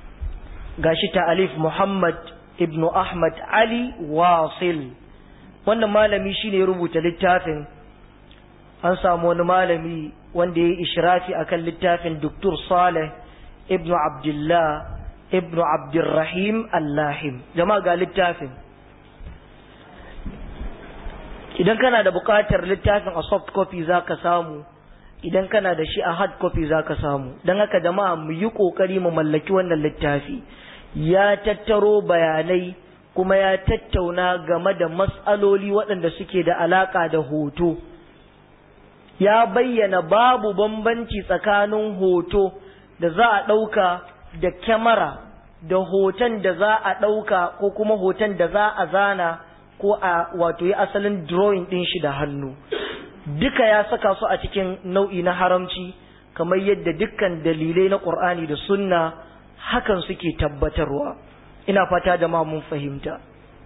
A: gashi ta alif muhammad ibn ahmad ali wasil wannan malami shine rubuta littafin an samu wani malami wanda ya yi ishrafi akan littafin Dr. Saleh ibn Abdullah ibn Abdurrahim Allahim jama'a ga littafin idan kana da buƙatar littafin a soft copy za ka samu idan kana da shi a hard copy za ka samu don haka jama'a mu yi ƙoƙari mu mallaki wannan littafi ya tattaro bayanai kuma ya tattauna game da matsaloli waɗanda suke da alaƙa da hoto ya bayyana babu bambanci tsakanin hoto da za a ɗauka da kyamara da hoton da za a ɗauka ko kuma hoton da za a zana ko a wato yi asalin drawing ɗin shi da hannu duka ya saka su a cikin nau'i na haramci kamar yadda dukkan dalilai na ƙur'ani da sunna hakan suke tabbatarwa ina fata da ma mun fahimta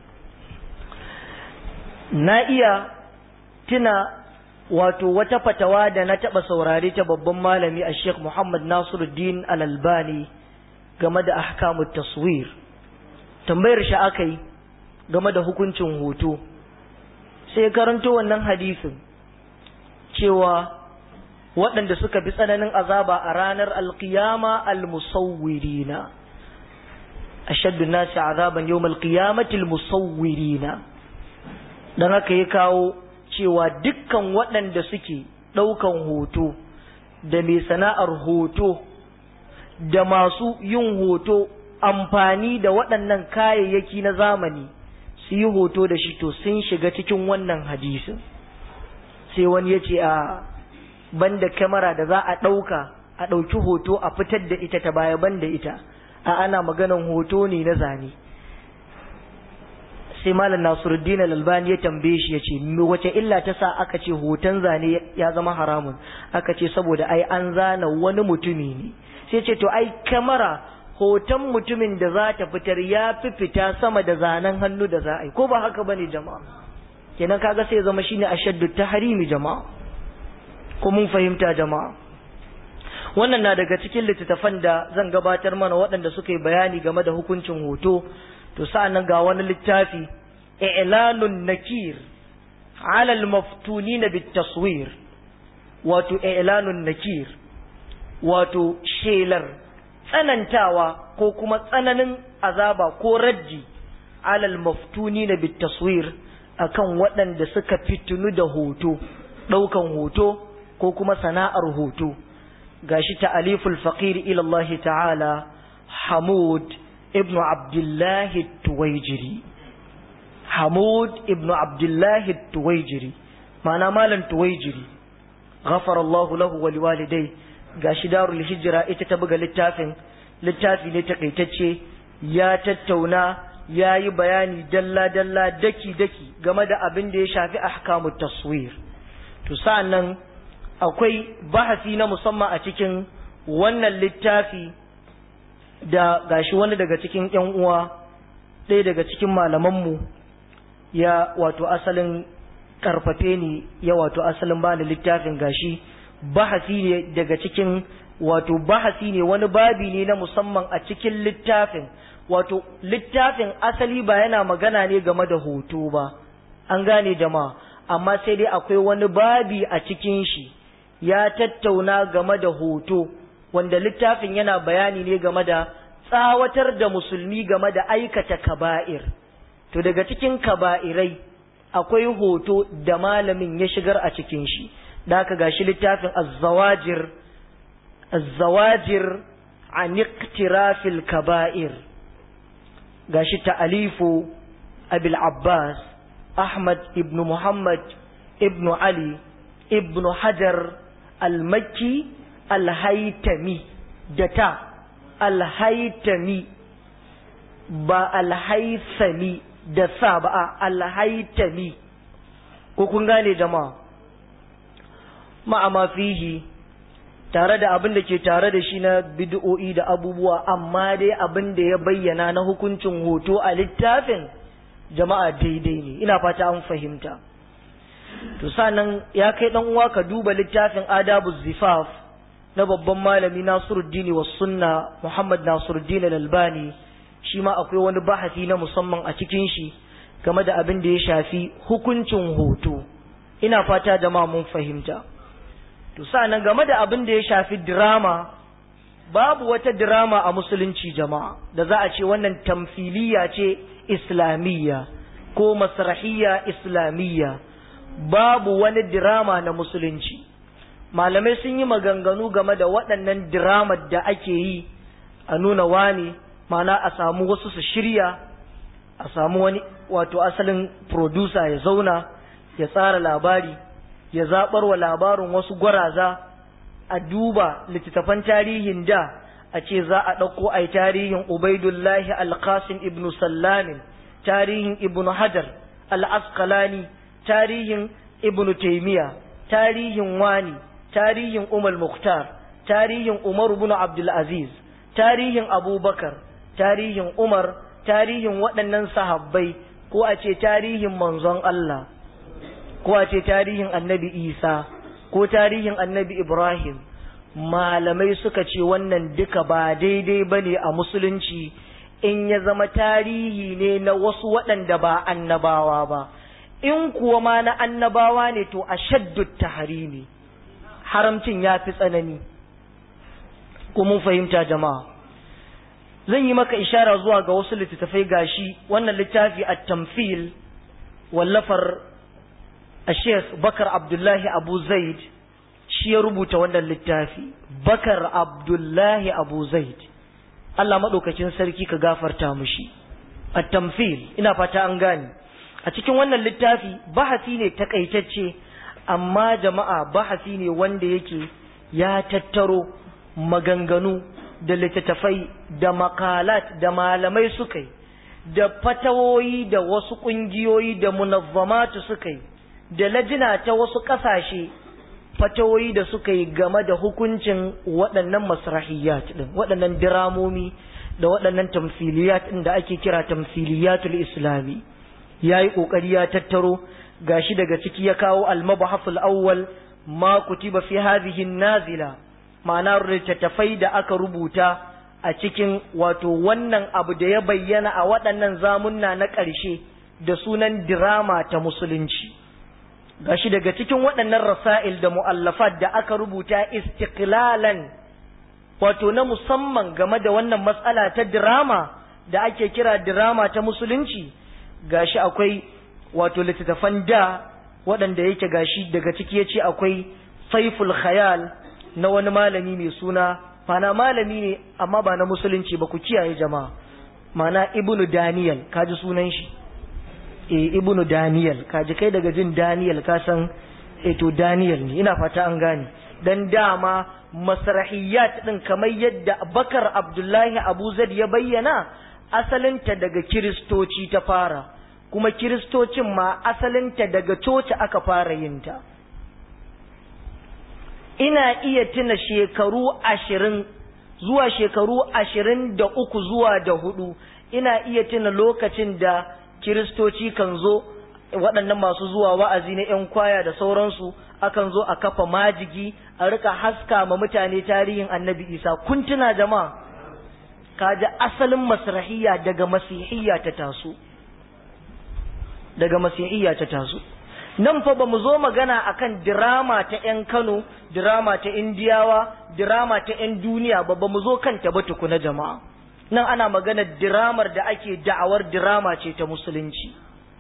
A: na iya tuna wato wata fatawa da na taɓa saurare ta babban malami a sheikh muhammad nasiruddin al-albani game da ahkamut taswir tambayar shi aka yi game da hukuncin hoto sai karanto wannan hadisin cewa waɗanda suka fi tsananin azaba a ranar alkiyama almusawwirina ashaddu nasi azaban yawm alqiyamati almusawwirina dan haka ya kawo cewa dukkan waɗanda suke ɗaukan hoto da mai sana'ar hoto da masu yin hoto amfani da waɗannan kayayyaki na zamani su yi hoto da shi to sun shiga cikin wannan hadisin sai wani ya ce a banda kyamara da za a ɗauka a ɗauki hoto a fitar da ita ta baya banda ita a ana maganan hoto ne na zane sai malam nasiruddin al-albani ya tambaye shi ya ce wace illa ta sa aka ce hoton zane ya zama haramun aka ce saboda ai an zana wani mutumi ne sai ce to ai kyamara hoton mutumin da za ta fitar ya fi fita sama da zanen hannu da za a yi ko ba haka bane jama'a kenan kaga sai zama shine ashaddu tahrimi jama'a ko mun fahimta jama'a wannan na daga cikin littattafan da zan gabatar mana waɗanda suka yi bayani game da hukuncin hoto to sa'annan ga wani littafi i'lanun nakir ala al-maftunina bit-taswir wato i'lanun nakir wato shelar tsanantawa ko kuma tsananin azaba ko raddi alal maftuni na bitaswir akan waɗanda suka fitunu da hoto ɗaukan hoto ko kuma sana'ar hoto gashi ta'aliful faqir ila Allah ta'ala Hamud ibn Abdullah Tuwaijiri Hamud ibn Abdullah Tuwaijiri ma'ana malam Tuwaijiri غفر الله له ولوالديه gashi darul hijira ita ta buga littafin littafi ne takaitacce ya tattauna ya yi bayani dalla-dalla daki-daki game da abin da ya shafi ahkamut taswir to sa'annan akwai bahasi na musamman a cikin wannan littafi da gashi wani daga cikin yan uwa ɗaya daga cikin malamanmu ya wato asalin karfafe ni ya wato asalin bani littafin gashi bahasi ne daga cikin wato bahasi ne wani babi ne na musamman a cikin littafin wato littafin asali ba yana magana ne game da hoto ba an gane jama'a amma sai dai akwai wani babi a cikin shi ya tattauna game da hoto wanda littafin yana bayani ne game da tsawatar da musulmi game da aikata kaba'ir to daga cikin kaba'irai akwai hoto da malamin ya shigar a cikin shi da aka gashi littafin azzawajir azzawajir an iqtirafil kaba'ir gashi ta'alifu abil abbas ahmad ibn muhammad ibn ali ibn hajar al-makki al-haytami da ta al-haytami ba al-haythami da sa ba al-haytami ko kun gane jama'a ma'ama fihi tare da abin da ke tare da shi na bid'o'i da abubuwa amma dai abin da ya bayyana na hukuncin hoto a littafin jama'a daidai ne ina fata an fahimta to sanan ya kai dan uwa ka duba littafin adabu zifaf na babban malami Nasiruddin was sunna Muhammad Nasiruddin al-Albani shi ma akwai wani bahasi na musamman a cikin shi game da abin da ya shafi hukuncin hoto ina fata jama'a mun fahimta to sa'annan game da abin da ya shafi drama babu wata drama a musulunci jama'a da za a ce wannan tamfiliya ce islamiyya ko masrahiyya islamiyya babu wani drama na musulunci malamai sun yi maganganu game da waɗannan drama da ake yi a nuna wani mana a samu wasu su shirya a samu wani wato asalin producer ya zauna ya tsara labari ya zaɓar wa labarin wasu gwaraza a duba littattafan tarihin da a ce za a ɗauko a tarihin ubaidullahi alkasim ibn sallamin tarihin ibn hajar al'askalani tarihin ibn taimiya tarihin wani tarihin umar muktar tarihin umar ibn abdulaziz tarihin abubakar tarihin umar tarihin waɗannan sahabbai ko a ce tarihin manzon Allah ko a ce tarihin annabi isa ko tarihin annabi ibrahim malamai suka ce wannan duka ba daidai ba ne a musulunci in ya zama tarihi ne na wasu waɗanda ba annabawa ba in kuwa ma na annabawa ne to a shaddu taharimi haramcin ya fi tsanani ko mun fahimta jama'a zan yi maka ishara zuwa ga wasu littattafai gashi wannan littafi a tamfil wallafar a sheikh bakar abdullahi abu zaid shi ya rubuta wannan littafi bakar abdullahi abu zaid Allah maɗaukacin sarki ka gafarta mushi a tamfil ina fata an gane a cikin wannan littafi bahasi ne takaitacce amma jama'a bahasi ne wanda yake ya tattaro maganganu da littattafai da makalat da malamai suka yi da fatawoyi da wasu ƙungiyoyi da munazzamatu suka yi da lajina ta wasu ƙasashe fatawoyi da suka yi game da hukuncin waɗannan masrahiyat ɗin waɗannan diramomi da waɗannan tamsiliyat ɗin da ake kira tamsiliyatul islami ya yi ƙoƙari ya tattaro gashi daga ciki ya kawo almabahaful awwal ma kutiba fi hadhihi nazila ma'ana littattafai da aka rubuta a cikin wato wannan abu da ya bayyana a waɗannan zamunna na ƙarshe da sunan dirama ta musulunci gashi daga cikin waɗannan rasa'il da mu'allafat da aka rubuta istiqlalan wato na musamman game da wannan matsala ta dirama da ake kira dirama ta musulunci gashi akwai wato littattafan da waɗanda yake gashi daga ciki ya ce akwai saiful khayal na wani malami mai suna mana malami ne amma ba na musulunci ba ku kiyaye jama'a mana ibnu daniel kaji sunan shi e ibnu daniel kaji kai daga jin daniel ka san e to daniel ne ina fata an gane dan dama masrahiyat din kamar yadda bakar abdullahi abu zaid ya bayyana asalinta daga kiristoci ta fara kuma kiristocin ma asalinta daga coci aka fara yinta ina iya tuna shekaru ashirin zuwa shekaru ashirin da uku zuwa da hudu ina iya tuna lokacin da kiristoci kan zo waɗannan masu zuwa wa'azi na 'yan kwaya da sauransu akan zo a kafa majigi a rika haska ma mutane tarihin annabi isa kun tuna jama'a kaji asalin masrahiyya daga masihiyya ta taso daga masihiyya ta taso nan fa ba mu zo magana akan dirama ta 'yan Kano, dirama ta Indiyawa, dirama ta 'yan duniya ba ba mu zo kanta ba tukuna jama'a. Nan ana magana diramar da ake da'awar dirama ce ta musulunci.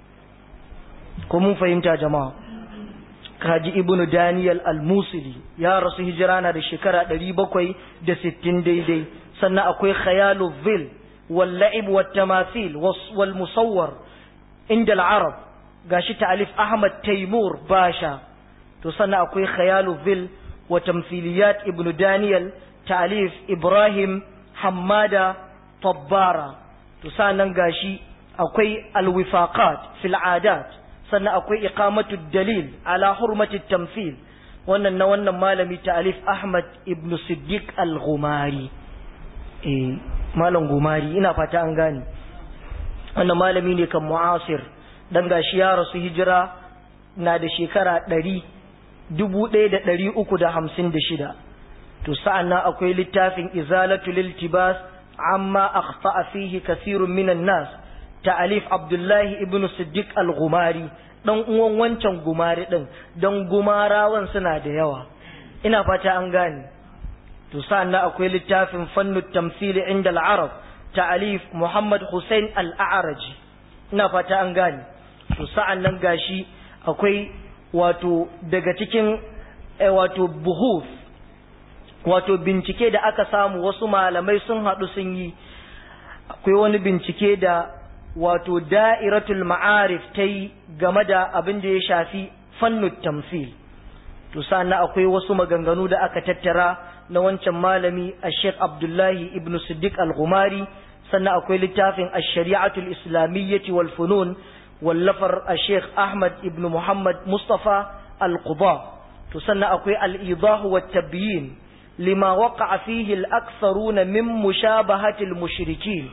A: Ko mun fahimta jama'a. Kaji Ibnu Daniel al-Musili ya rasu hijira na da shekara ɗari bakwai da sittin daidai. Sannan akwai Khayalu Vil, wal la'ib wat tamathil wal musawwar inda al-Arab gashi ta'alif Ahmad Taimur Basha to sannan akwai Khayalu Vil wa tamthiliyat Ibn Daniel ta'alif Ibrahim Hammada Tabbara to sannan gashi akwai Al-Wifaqat fil Adat sannan akwai Iqamatu Dalil ala hurmati tamthil wannan na wannan malami ta'alif Ahmad Ibn Siddiq Al-Ghumari eh malam Gumari ina fata an gane wannan malami ne kan mu'asir dan gashi ya rasu hijira na da shekara ɗari dubu ɗaya da ɗari uku da hamsin da shida to sa'an nan akwai littafin izalatul iltibas amma akhta'a fihi kasirun minan nas ta'alif abdullahi ibnu siddiq al-gumari dan uwan wancan gumari din dan gumarawan suna da yawa ina fata an gane to sa'an nan akwai littafin fannu tamthili inda al-arab ta'alif muhammad hussein al-a'raji ina fata an gane to sa'an nan gashi akwai wato daga cikin wato buhuf wato bincike da aka samu wasu malamai sun haɗu sun yi akwai wani bincike da wato da'iratul ma'arif ta yi game da abin da ya shafi fannut tamsil to sannan akwai wasu maganganu da aka tattara na wancan malami a sheikh abdullahi ibn siddiq al-ghumari sannan akwai littafin ash-shari'atul islamiyyati wal funun wallafar a sheikh ahmad ibn muhammad mustafa al-quba to sannan akwai al-idahu wat tabyin lima waqa'a fihi al-aktharuna min mushabahati al-mushrikin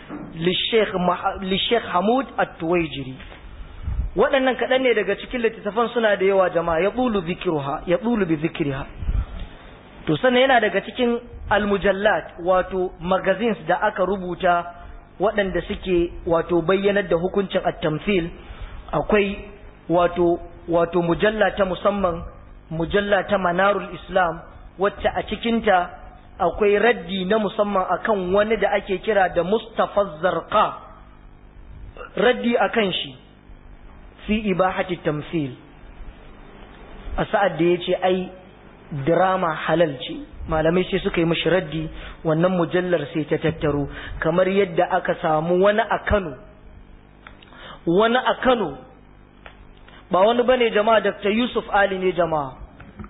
A: للشيخ حمود التويجري waɗannan kaɗan ne daga cikin littattafan suna da yawa jama'a ya ɗulu zikiruha ya ɗulu bi zikiriha to sannan yana daga cikin almujallat wato magazines da aka rubuta waɗanda suke wato bayyanar da hukuncin at-tamthil akwai wato wato mujalla ta musamman mujalla ta manarul islam wacce a cikinta akwai raddi na musamman akan wani da ake kira da Mustafa Zarqa raddi akan shi fi ibahati tamthil a sa'ad da yace ai drama halal ce malamai sai suka yi mishi raddi wannan mujallar sai ta tattaro kamar yadda aka samu wani a Kano wani a Kano ba wani bane jama'a Dr. Yusuf Ali ne jama'a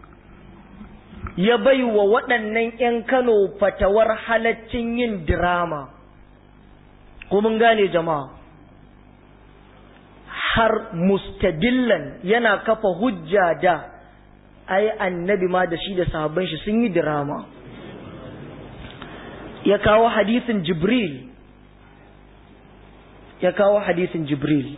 A: ya bai wa waɗannan ‘yan Kano fatawar halaccin yin dirama, ko mun gane jama'a, har mustadillan yana kafa hujja da ai annabi ma da shi da sahabban shi sun yi dirama. Ya kawo hadisin Jibril, ya kawo hadisin Jibril.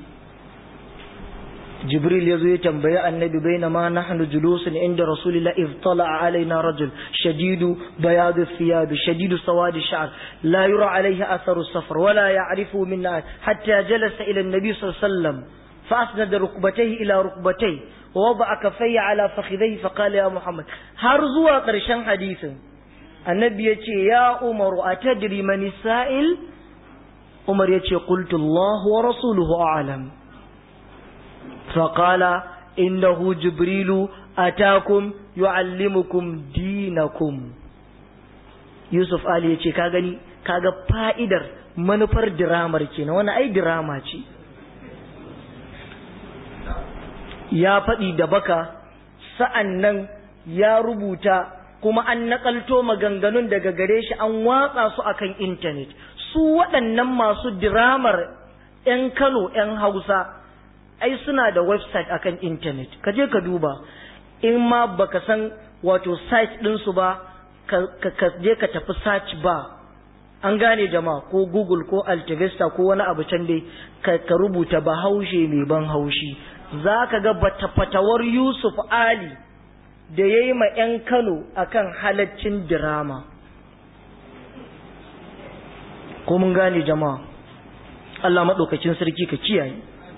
A: jibril ya zo ya tambayi annabi baina ma nahnu julusun inda rasulillah iz tala'a alaina rajul shadidu bayadu thiyab shadidu sawad sha'r la yura alayhi atharu safar wala ya'rifu minna hatta jalasa ila an-nabi sallallahu alaihi wasallam fa asnada rukbatayhi ila rukbatayhi wa wada'a kaffayhi ala fakhidayhi fa qala ya muhammad har zuwa karshen hadisin annabi ya ce ya umaru atadri man sa'il umar ya ce qultu allah wa rasuluhu a'lam فقال إنه جبريل أتاكم يعلمكم دينكم Yusuf Ali ya ce ka gani kaga fa'idar manufar diramar kenan wani ai dirama ce ya faɗi da baka sa'an nan ya rubuta kuma an naƙalto maganganun daga gare shi an watsa su akan intanet su waɗannan masu diramar 'yan Kano 'yan Hausa ai suna da website akan internet ka je ka duba in ma baka san wato site ɗinsu ba ka je ka tafi search ba an gane jama'a ko google ko altavista ko wani abu can dai ka rubuta bahaushe mai ban haushi za ka ga fatawar yusuf ali da ya yi ma 'yan kano akan halaccin dirama ko mun gane jama'a allah maɗaukacin sarki ka kiyaye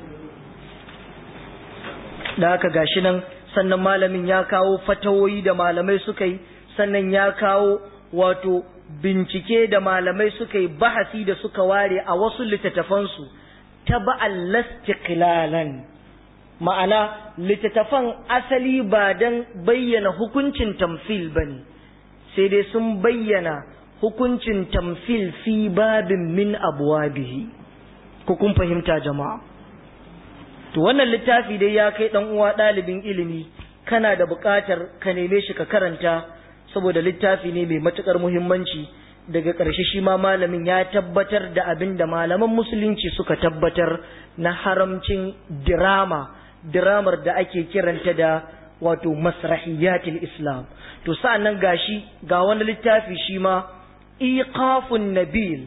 A: da haka gashi nan sannan malamin ya kawo fatawoyi da malamai suka yi sannan ya kawo wato bincike da malamai suka yi bahasi da suka ware a wasu littattafansu ta ba'al lastiqlalan ma'ana littattafan asali ba don bayyana hukuncin tamfil ba ne sai dai sun bayyana hukuncin tamfil fi babin min abuwabihi ko kun fahimta jama'a to wannan littafi dai ya kai dan uwa ɗalibin ilimi kana da buƙatar ka neme shi ka karanta saboda littafi ne mai matuƙar muhimmanci daga ƙarshe shi ma malamin ya tabbatar da abin da malaman musulunci suka tabbatar na haramcin dirama diramar da ake kiranta da wato masrahiyatul islam to sa'annan gashi ga wani littafi shi ma iqafun nabil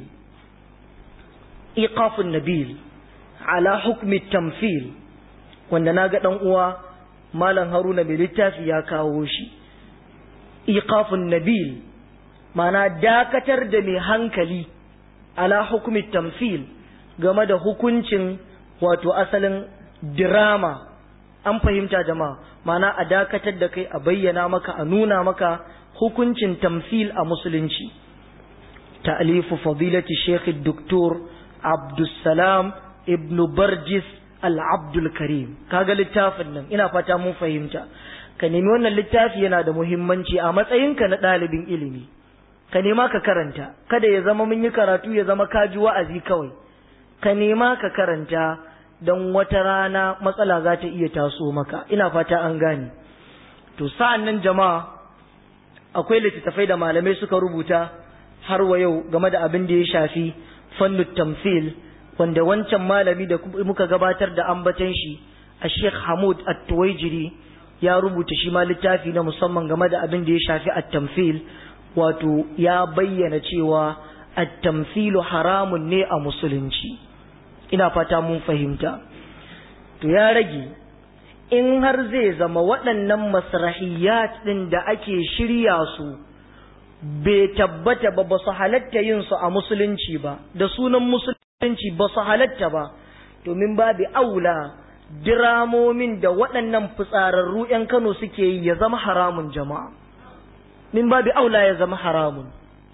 A: iqafun nabil ala hukmi tamfil wanda naga dan uwa malam haruna mai littafi ya kawo shi iqafun nabil mana dakatar da mai hankali ala hukmi tamfil game da hukuncin wato asalin dirama an fahimta jama'a mana a dakatar da kai a bayyana maka a nuna maka hukuncin tamfil a musulunci ta'alifu fadilati sheikh doktor abdussalam ibnu barjis al-abdul karim kaga littafin nan ina fata mun fahimta ka nemi wannan littafi yana da muhimmanci a matsayinka na ɗalibin ilimi ka nema ka karanta kada ya zama mun yi karatu ya zama kaji wa'azi kawai ka nema ka karanta don wata rana matsala za ta iya taso maka ina fata an gane to sa'an nan jama'a akwai littattafai da malamai suka rubuta har wa yau game da abin da ya shafi fannu tamfil wanda wancan malami da muka gabatar da ambatan shi a sheikh hamud at-tuwaijiri ya rubuta shi ma littafi na musamman game da abin da ya shafi at-tamfil wato ya bayyana cewa at-tamfilu haramun ne a musulunci ina fata mun fahimta to ya rage in har zai zama waɗannan masrahiyat ɗin da ake shirya su bai tabbata ba ba su halatta yin su a musulunci ba da sunan musulunci ba su halatta ba domin babu aula diramomin da waɗannan fitsararru 'yan Kano suke yi ya zama haramun jama'a min babu aula ya zama haramun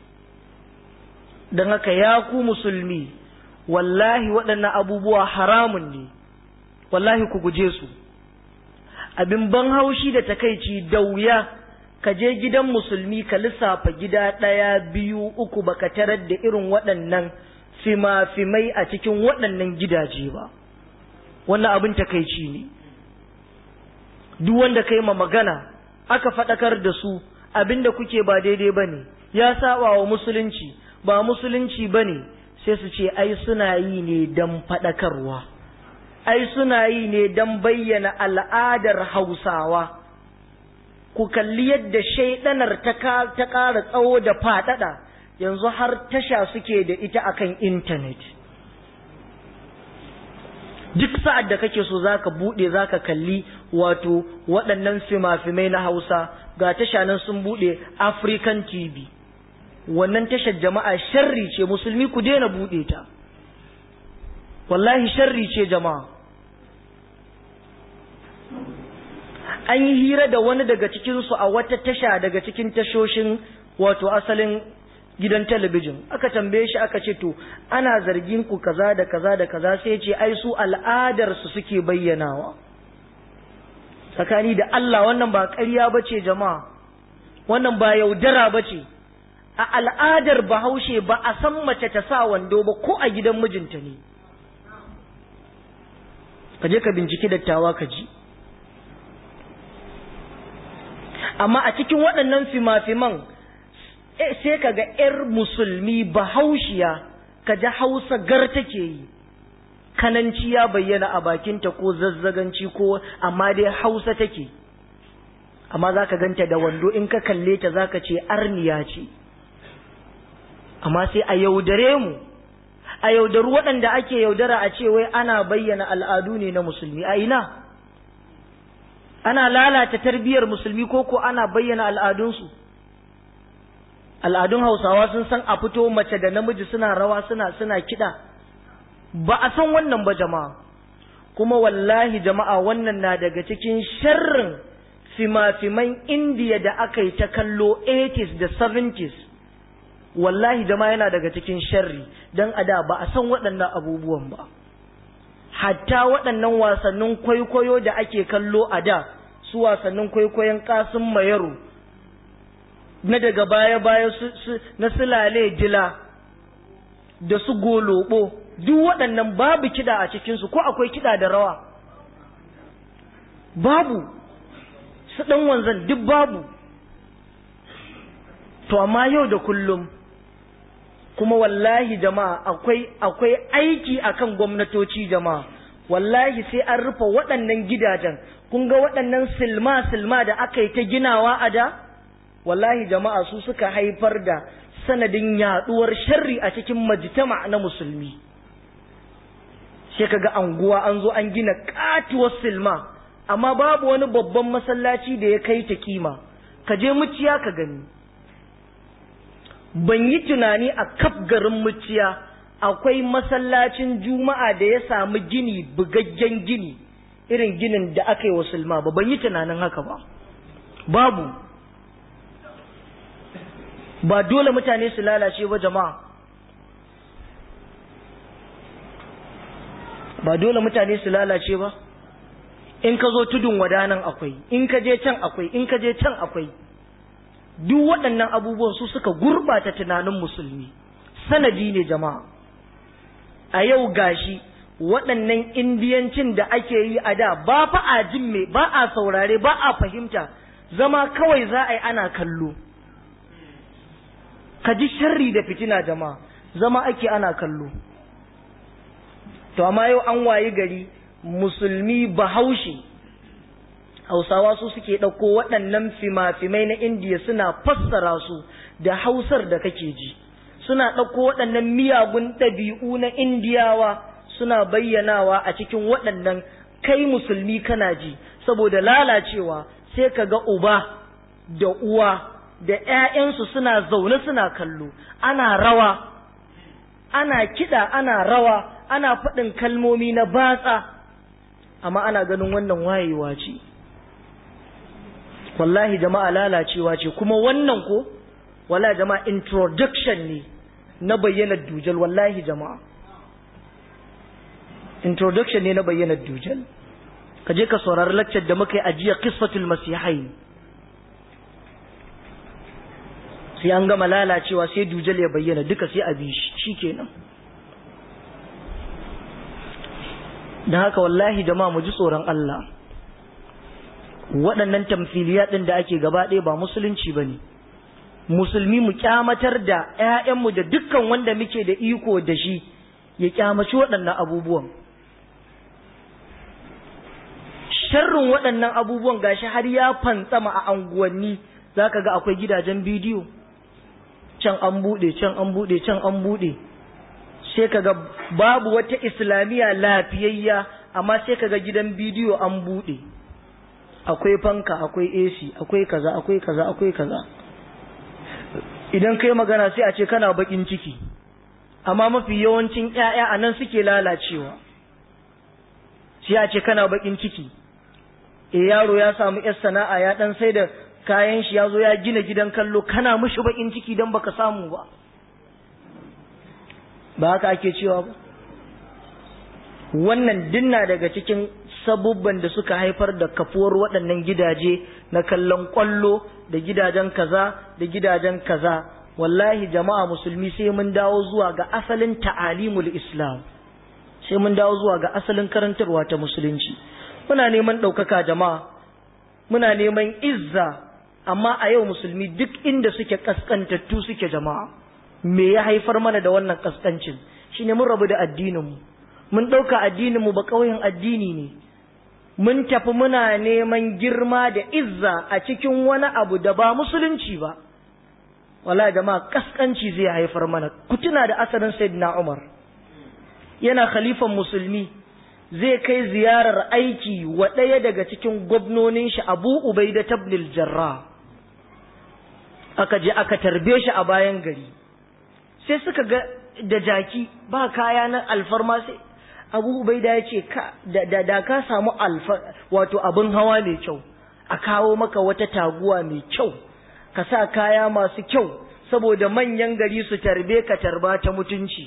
A: don haka ya ku musulmi wallahi waɗannan abubuwa haramun ne wallahi ku guje su abin ban haushi da takaici da wuya ka je gidan musulmi ka lissafa gida ɗaya biyu uku baka tarar da irin waɗannan fima-fimai a cikin waɗannan gidaje ba wannan abin takaici ne duk wanda ka yi ma magana aka faɗakar da su abin da kuke ba daidai ba ne ya saba wa musulunci ba musulunci ba ne sai su ce ai suna yi ne don faɗakarwa ai suna yi ne don bayyana al'adar hausawa ku kalli yadda shaidanar ta ƙara tsawo da faɗaɗa yanzu har tasha suke da ita akan intanet duk sa'ad da kake so zaka buɗe zaka kalli wato waɗannan fima-fimai na hausa ga tasha nan sun buɗe african tv wannan tashar jama'a sharri ce musulmi ku daina buɗe ta wallahi sharri ce jama'a an yi hira da wani daga cikinsu a wata tasha daga cikin tashoshin wato asalin gidan talabijin aka tambaye shi aka ce to ana zargin ku kaza da kaza da kaza sai ce ai su al'adar su suke bayyanawa tsakani da Allah wannan ba ƙarya bace jama'a wannan ba yaudara bace a al'adar bahaushe ba a san mace ta sa wando ba ko a gidan mijinta ne ka je ka binciki dattawa ka ji amma a cikin waɗannan fima-fiman sai ka ga 'yar musulmi bahaushiya ka ji hausa gar take yi kananci ya bayyana a bakinta ko zazzaganci ko amma dai hausa take amma za ka ganta da wando in ka kalle ta za ka ce arniya ce amma sai a yaudare mu a yaudaru waɗanda ake yaudara a ce wai ana bayyana al'adu ne na musulmi a ina ana lalata tarbiyyar musulmi ko ko ana bayyana al'adunsu al'adun hausawa sun san a fito mace da namiji suna rawa suna suna kiɗa ba a san wannan ba jama'a kuma wallahi jama'a wannan na daga cikin sharrin fima-fiman indiya da aka yi ta kallo 80s da 70s wallahi jama'a yana daga cikin sharri don a da ba a san waɗannan abubuwan ba hatta waɗannan wasannin kwaikwayo da ake kallo a da su wasannin kwaikwayon kasin mayaru na daga baya-baya na sulale dila da su golobo duk waɗannan babu kiɗa a cikinsu ko akwai kiɗa da rawa babu su ɗan wanzan duk babu to amma yau da kullum kuma wallahi jama'a akwai akwai aiki akan gwamnatoci jama'a wallahi sai an rufe waɗannan gidajen kun ga waɗannan silma silma da aka yi ta ginawa a da wallahi jama'a su suka haifar da sanadin yaduwar sharri a cikin majtama na musulmi sai kaga anguwa an zo an gina katuwar silma amma babu wani babban masallaci da ya kai ta kima ka je muciya ka gani ban yi tunani a kaf garin muciya akwai masallacin juma'a da ya samu gini bugaggen gini irin ginin da aka yi wa sulma ba ban yi tunanin haka ba babu ba dole mutane su lalace ba jama'a ba dole mutane su lalace ba in ka zo tudun wadanan akwai in ka je can akwai in ka je can akwai duk waɗannan abubuwan su suka gurɓata tunanin musulmi sanadi ne jama'a a yau gashi waɗannan indiyancin da ake yi a da ba fa a jin me ba a saurare ba a fahimta zama kawai za a yi ana kallo ka ji sharri da fitina jama'a zama ake ana kallo to amma yau an wayi gari musulmi bahaushe hausawa su suke ɗauko waɗannan fima-fimai na indiya suna fassara su da hausar da kake ji suna ɗauko waɗannan miyagun ɗabi'u na indiyawa suna bayyanawa a cikin waɗannan kai musulmi kana ji saboda lalacewa sai ka ga uba da uwa da ‘ya'yansu suna zaune suna kallo ana rawa ana kiɗa ana rawa ana faɗin kalmomi na batsa amma ana ganin wannan wayewa ce wallahi jama'a lalacewa ce kuma wannan ko wala jama'a introduction ne na bayyana dujal wallahi jama'a introduction ne na bayyana dujal ka je ka saurari laccar da muka yi ajiya qissatul masihai sai an gama lalacewa sai dujal ya bayyana duka sai a bi shi shikenan dan haka wallahi jama'a mu ji tsoron Allah waɗannan tamfiliya ɗin da ake gaba ɗaya ba musulunci ba ne musulmi mu kyamatar da ‘ya'yanmu da dukkan wanda muke da iko da shi ya kyamaci waɗannan abubuwan sharrin waɗannan abubuwan gashi har ya fantsama a anguwanni za ka ga akwai gidajen bidiyo can an buɗe can an buɗe can an buɗe sai ka ga babu wata islamiyya lafiyayya amma sai ka ga gidan bidiyo an buɗe akwai fanka akwai AC akwai kaza akwai kaza akwai kaza idan kai magana sai a ce kana bakin ciki amma mafi yawancin ƴaƴa a nan suke lalacewa sai a ce kana bakin ciki e yaro ya samu yar sana'a ya dan sai da kayan shi ya zo ya gina gidan kallo kana mushi bakin ciki dan baka samu ba ba haka ake cewa ba wannan dinna daga cikin sabubban da suka haifar da kafuwar waɗannan gidaje na kallon ƙwallo da gidajen kaza da gidajen kaza wallahi jama'a musulmi sai mun dawo zuwa ga asalin ta'alimul islam sai mun dawo zuwa ga asalin karantarwa ta musulunci muna neman ɗaukaka jama'a muna neman izza amma a yau musulmi duk inda suke kaskantattu suke jama'a me ya haifar mana da wannan kaskancin shine mun rabu da addinin mu mun ɗauka addinin mu ba ƙauyen addini ne mun tafi muna neman girma da izza a cikin wani abu da ba musulunci ba wala jama'a kaskanci zai haifar mana ku tuna da asalin sayyidina Umar yana khalifan musulmi zai kai ziyarar aiki wa ɗaya daga cikin gwamnonin shi Abu Ubaida tabnil Jarrah aka je aka tarbe shi a bayan gari sai suka ga da jaki ba kaya na alfarma sai abu ubaida ya ce da, da ka samu alfa wato abin hawa mai kyau a kawo maka wata taguwa mai kyau ka sa kaya masu kyau saboda manyan gari su tarbe ka tarba ta mutunci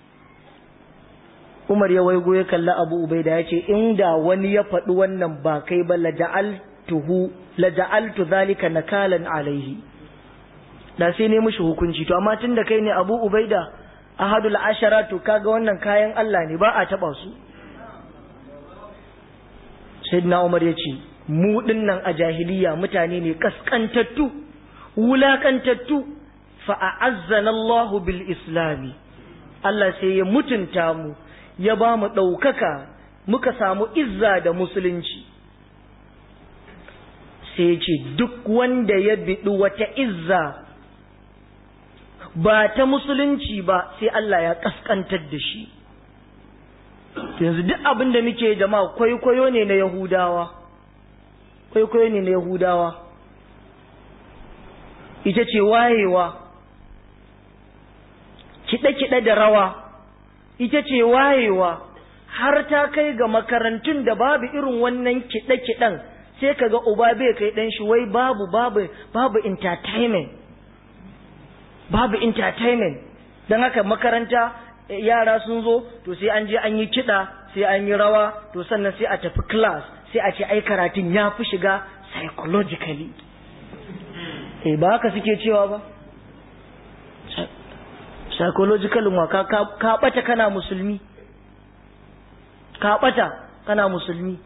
A: umar ya waigo ya kalli abu ubaida ya ce inda wani ya faɗi wannan ba kai ba laja'altuhu laja'altu zalika nakalan alaihi da sai ne mushi hukunci to amma tunda kai ne abu ubaida ahadul ashara to kaga wannan kayan Allah ne ba a taba su sayyidina Umar yace mu dinnan a jahiliya mutane ne kaskantattu wulakantattu fa a'azzana Allah bil islami Allah sai ya mutunta mu ya ba mu daukaka muka samu izza da musulunci sai ya ce duk wanda ya biɗi wata izza ba ta musulunci ba sai Allah ya kaskantar da shi yanzu duk abin da muke jama'a kwaikwayo ne na yahudawa kwaikwayo ne na yahudawa ita ce wayewa kiɗe-kiɗe da rawa ita ce wayewa har ta kai ga makarantun da babu irin wannan kiɗe-kiɗen sai kaga uba bai kai ɗan shi wai babu babu babu entertainment babu entertainment don haka makaranta yara sun zo to sai an je an yi kiɗa sai an yi rawa to sannan sai a tafi class sai a ce ai karatun ya fi shiga psychologically eh ba haka suke cewa ba psychological wa ka ka bata kana musulmi ka bata kana musulmi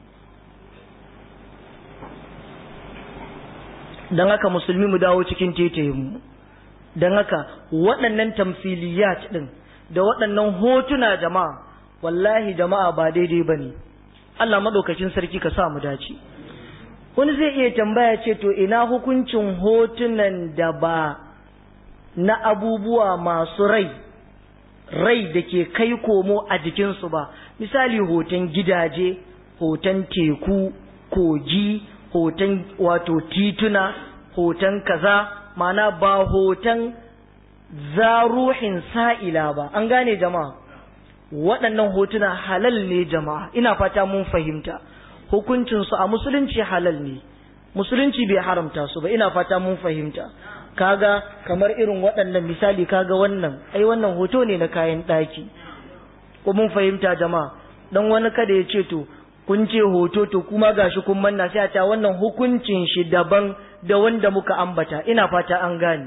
A: don haka musulmi mu dawo cikin mu don haka waɗannan tamfiliyat ɗin da waɗannan hotuna jama'a wallahi jama'a ba daidai ba ne Allah maɗaukacin sarki ka sa mu dace wani zai iya tambaya ce to ina hukuncin hotunan da ba na abubuwa masu rai rai da ke kai komo a jikinsu ba misali hoton gidaje hoton teku kogi hoton wato tituna hoton kaza mana ba hoton zaruhin sa'ila ba an gane jama'a waɗannan hotuna halal ne jama'a ina fata mun fahimta hukuncinsu a musulunci halal ne musulunci bai haramta su ba ina fata mun fahimta kaga kamar irin waɗannan misali kaga wannan ai wannan hoto ne na kayan ɗaki ko mun fahimta jama'a dan wani kada ya ce to kun ce hoto to kuma gashi kun manna sai a ta wannan hukuncin shi daban da wanda muka ambata ina fata an gane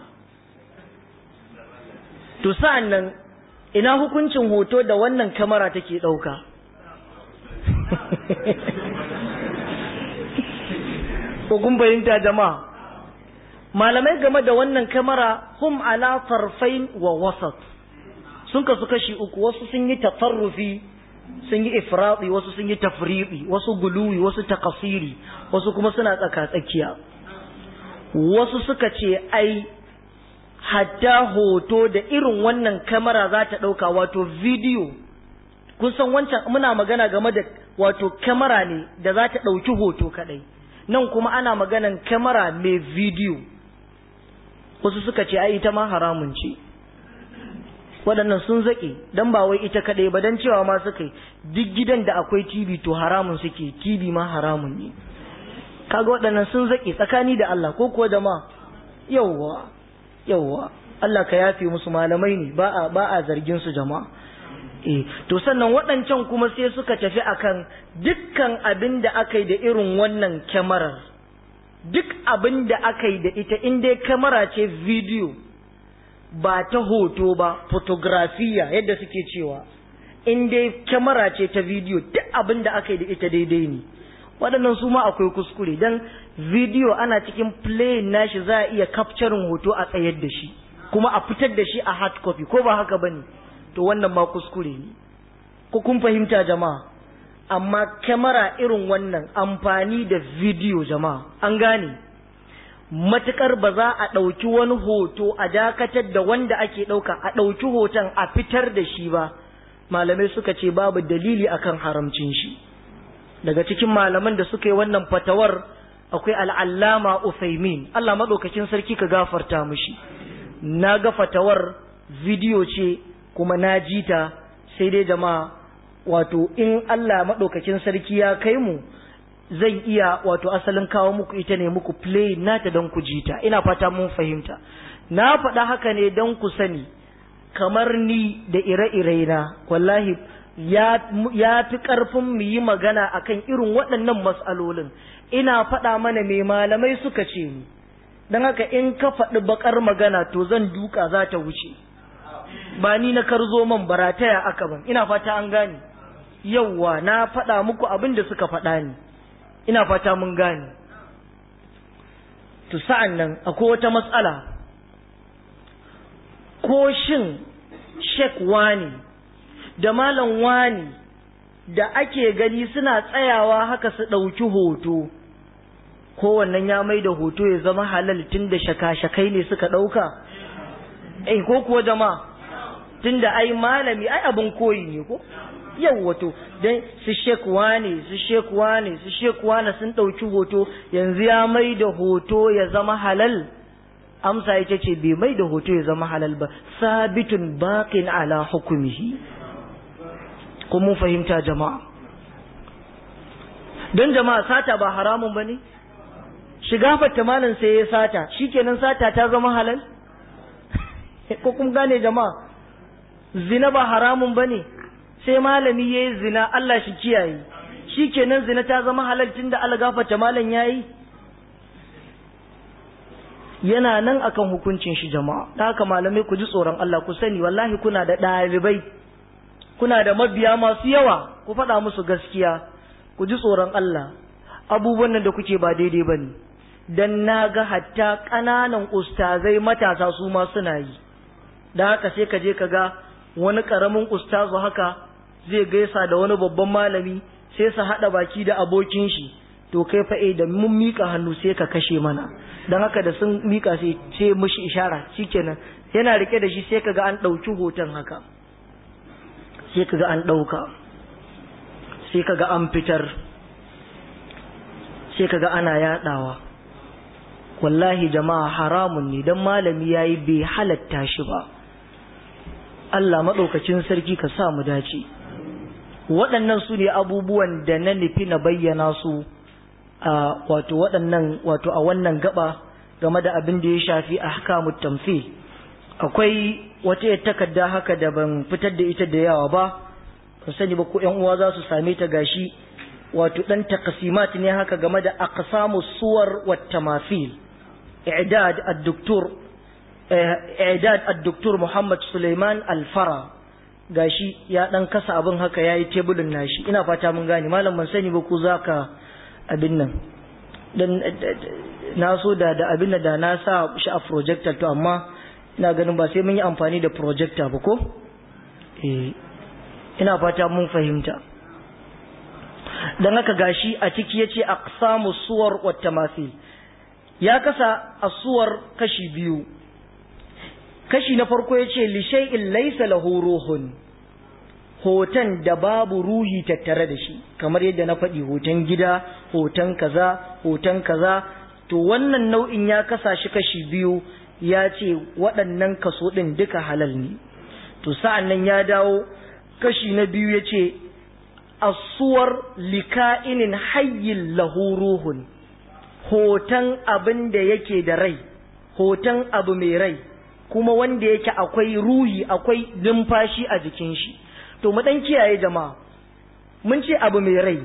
A: to sa'an nan ina hukuncin hoto da wannan kamera take ɗauka ko kun fahimta jama'a malamai game da wannan kamera hum ala farfain wa wasat sun kasu kashi uku wasu sun yi tafarrufi sun yi ifradi wasu sun yi tafriɗi wasu guluwi wasu takasiri wasu kuma suna tsaka tsakiya wasu suka ce ai hatta hoto da irin wannan kamera za ta ɗauka wato bidiyo kun san wancan muna magana game da wato kamera ne da za ta ɗauki hoto kaɗai nan kuma ana maganan kamera mai bidiyo wasu suka ce ai ita ma haramun ce waɗannan sun zaƙe don ba wai ita kaɗai ba don cewa ma suka yi duk gidan da akwai tv to haramun suke tv ma haramun ne kaga waɗannan sun zaƙe tsakani da Allah ko kuwa jama'a yawwa yawwa Allah ka yafe musu malamai ne ba a ba a zargin su jama'a eh to sannan waɗancan kuma sai suka tafi akan dukkan abin da aka yi da irin wannan kyamarar duk abin da aka yi da ita in dai kyamara ce video ba ta hoto ba fotografiya yadda suke cewa in dai kyamara ce ta video duk abin da aka yi da ita daidai ne waɗannan su ma akwai kuskure don video ana cikin play nashi za a iya capturing hoto a tsayar da shi kuma a fitar da shi a hard copy ko ba haka bane to wannan ma kuskure ne ko kun fahimta jama'a amma kyamara irin wannan amfani da video jama'a an gane matukar ba za a ɗauki wani hoto a dakatar da wanda ake ɗauka a ɗauki hoton a fitar da shi ba malamai suka ce babu dalili akan haramcin shi daga cikin malaman da suka yi wannan fatawar akwai al'allama Uthaymin Allah maɗaukakin sarki ka gafarta mishi na ga fatawar bidiyo ce kuma na ji ta sai dai jama'a wato in Allah maɗaukakin sarki ya kai mu zan iya wato asalin kawo muku ita ne muku play nata don ku ji ta ina fata mun fahimta na faɗa haka ne don ku sani kamar ni da ire-ire na wallahi ya fi ƙarfin mu yi magana akan irin waɗannan matsalolin ina faɗa mana mai malamai suka ce ni don haka in ka faɗi baƙar magana to zan duka za ta wuce ba ni na karzo man barataya aka ban ina fata an gane yauwa na faɗa muku abin da suka faɗa ni ina fata mun gane to sa'an nan akwai wata matsala ko shin shek wani da malam wani da ake gani suna tsayawa haka su ɗauki hoto kowannan ya mai da hoto ya zama halal tun da shaka-shakai ne suka ɗauka eh ko kuwa jama'a tun da ai malami ai abin koyi ne ko yau wato don su shekuwa ne su shekuwa ne su shekuwa ne sun ɗauki hoto yanzu ya mai da hoto ya zama halal amsa ita ce bai mai da hoto ya zama halal ba sabitun baƙin ala hukumihi ko mun fahimta jama'a don jama'a sata ba haramun ba ne shiga fatta malin sai ya sata shikenan sata ta zama halal ko kun gane jama'a zina ba haramun ba ne sai malami ya yi zina Allah shi kiyaye shi kenan zina ta zama halal tun da Allah gafarta malam ya yi yana nan akan hukuncin shi jama'a da haka malamai ku ji tsoron Allah ku sani wallahi kuna da ɗalibai kuna da mabiya masu yawa ku faɗa musu gaskiya ku ji tsoron Allah abubuwan nan da kuke ba daidai ba ne don na ga hatta ƙananan ustazai matasa su ma suna yi da haka sai ka je ka ga wani ƙaramin ustazu haka zai gaisa da wani babban malami sai su haɗa baki da abokin shi to kai fa eh da mun mika hannu sai ka kashe mana don haka da sun mika sai sai mushi ishara shikenan yana rike da shi sai kaga an ɗauki hoton haka sai kaga an ɗauka sai kaga an fitar sai kaga ana yaɗawa wallahi jama'a haramun ne don malami yayi bai halatta shi ba Allah maɗaukacin sarki ka sa mu dace waɗannan su ne abubuwan da na nufi na bayyana su a wato waɗannan wato a wannan gaba game da abin da ya shafi ahkamut tamthil akwai wata ya takarda haka da ban fitar da ita da yawa ba ban sani ba ko ƴan uwa za su same ta gashi wato dan takasimat ne haka game da aqsamus suwar wat tamathil i'dad ad-doktor i'dad ad-doktor Muhammad Suleiman Al-Fara gashi ya dan kasa abin haka yayi tebulin nashi ina fata mun gane malam ban sani ba ku zaka abin nan dan na so da da abin da na sa shi a projector to amma ina ganin ba sai mun yi amfani da projector ba ko eh ina fata mun fahimta dan haka gashi a ciki yace aqsamu suwar wat tamathil ya kasa asuwar kashi biyu kashi na farko yace li shay'in laysa lahu ruhun hoton da babu ruhi tattare da shi kamar yadda na faɗi hoton gida hoton kaza hoton kaza to wannan nau'in ya kasa shi kashi biyu ya ce waɗannan kaso ɗin duka halal ne to sa'an nan ya dawo kashi na biyu ya ce asuwar lika'inin hayyin lahu ruhun hoton abin da yake da rai hoton abu mai rai kuma wanda yake akwai ruhi akwai numfashi a jikin shi to mu dan kiyaye jama'a mun ce abu mai rai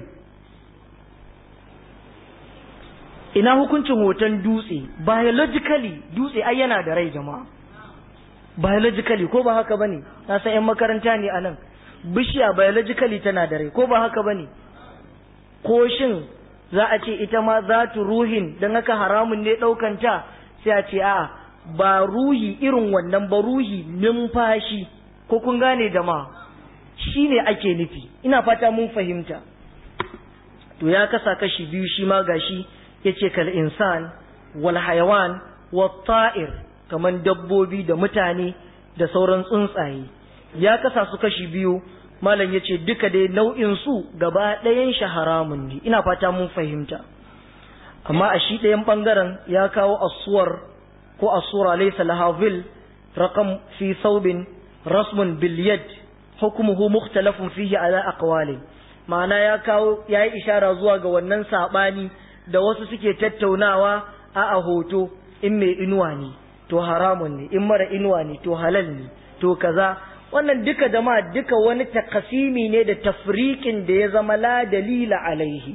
A: ina hukuncin hoton dutse biologically dutse ai yana da rai jama'a biologically ko ba haka bane na san yan makaranta ne anan bishiya biologically tana da rai ko ba haka bane ko shin za a ce ita ma za tu ruhin don haka haramun ne ɗaukanta sai a ce a ba ruhi irin wannan ba ruhi numfashi ko kun gane jama'a shi ne ake nufi ina fata mun fahimta to ya kasa kashi biyu shi ma gashi ya ce kal insan wal hayawan wat ta'ir kaman dabbobi da mutane da sauran tsuntsaye ya kasa su kashi biyu malam ya ce duka dai nau'in su gaba ɗayan shi haramun ne ina fata mun fahimta amma a shi ɗayan ɓangaren ya kawo asuwar ko asura laysa laha vil raqam fi thawbin rasmun bil yad hukmuhu mukhtalafun fihi ala aqwali ma'ana ya kawo yayi ishara zuwa ga wannan sabani da wasu suke tattaunawa a a hoto in mai inuwa ne to haramun ne in mara inuwa ne to halal ne to kaza wannan duka da ma duka wani takasimi ne da tafriqin da ya zama la dalila alaihi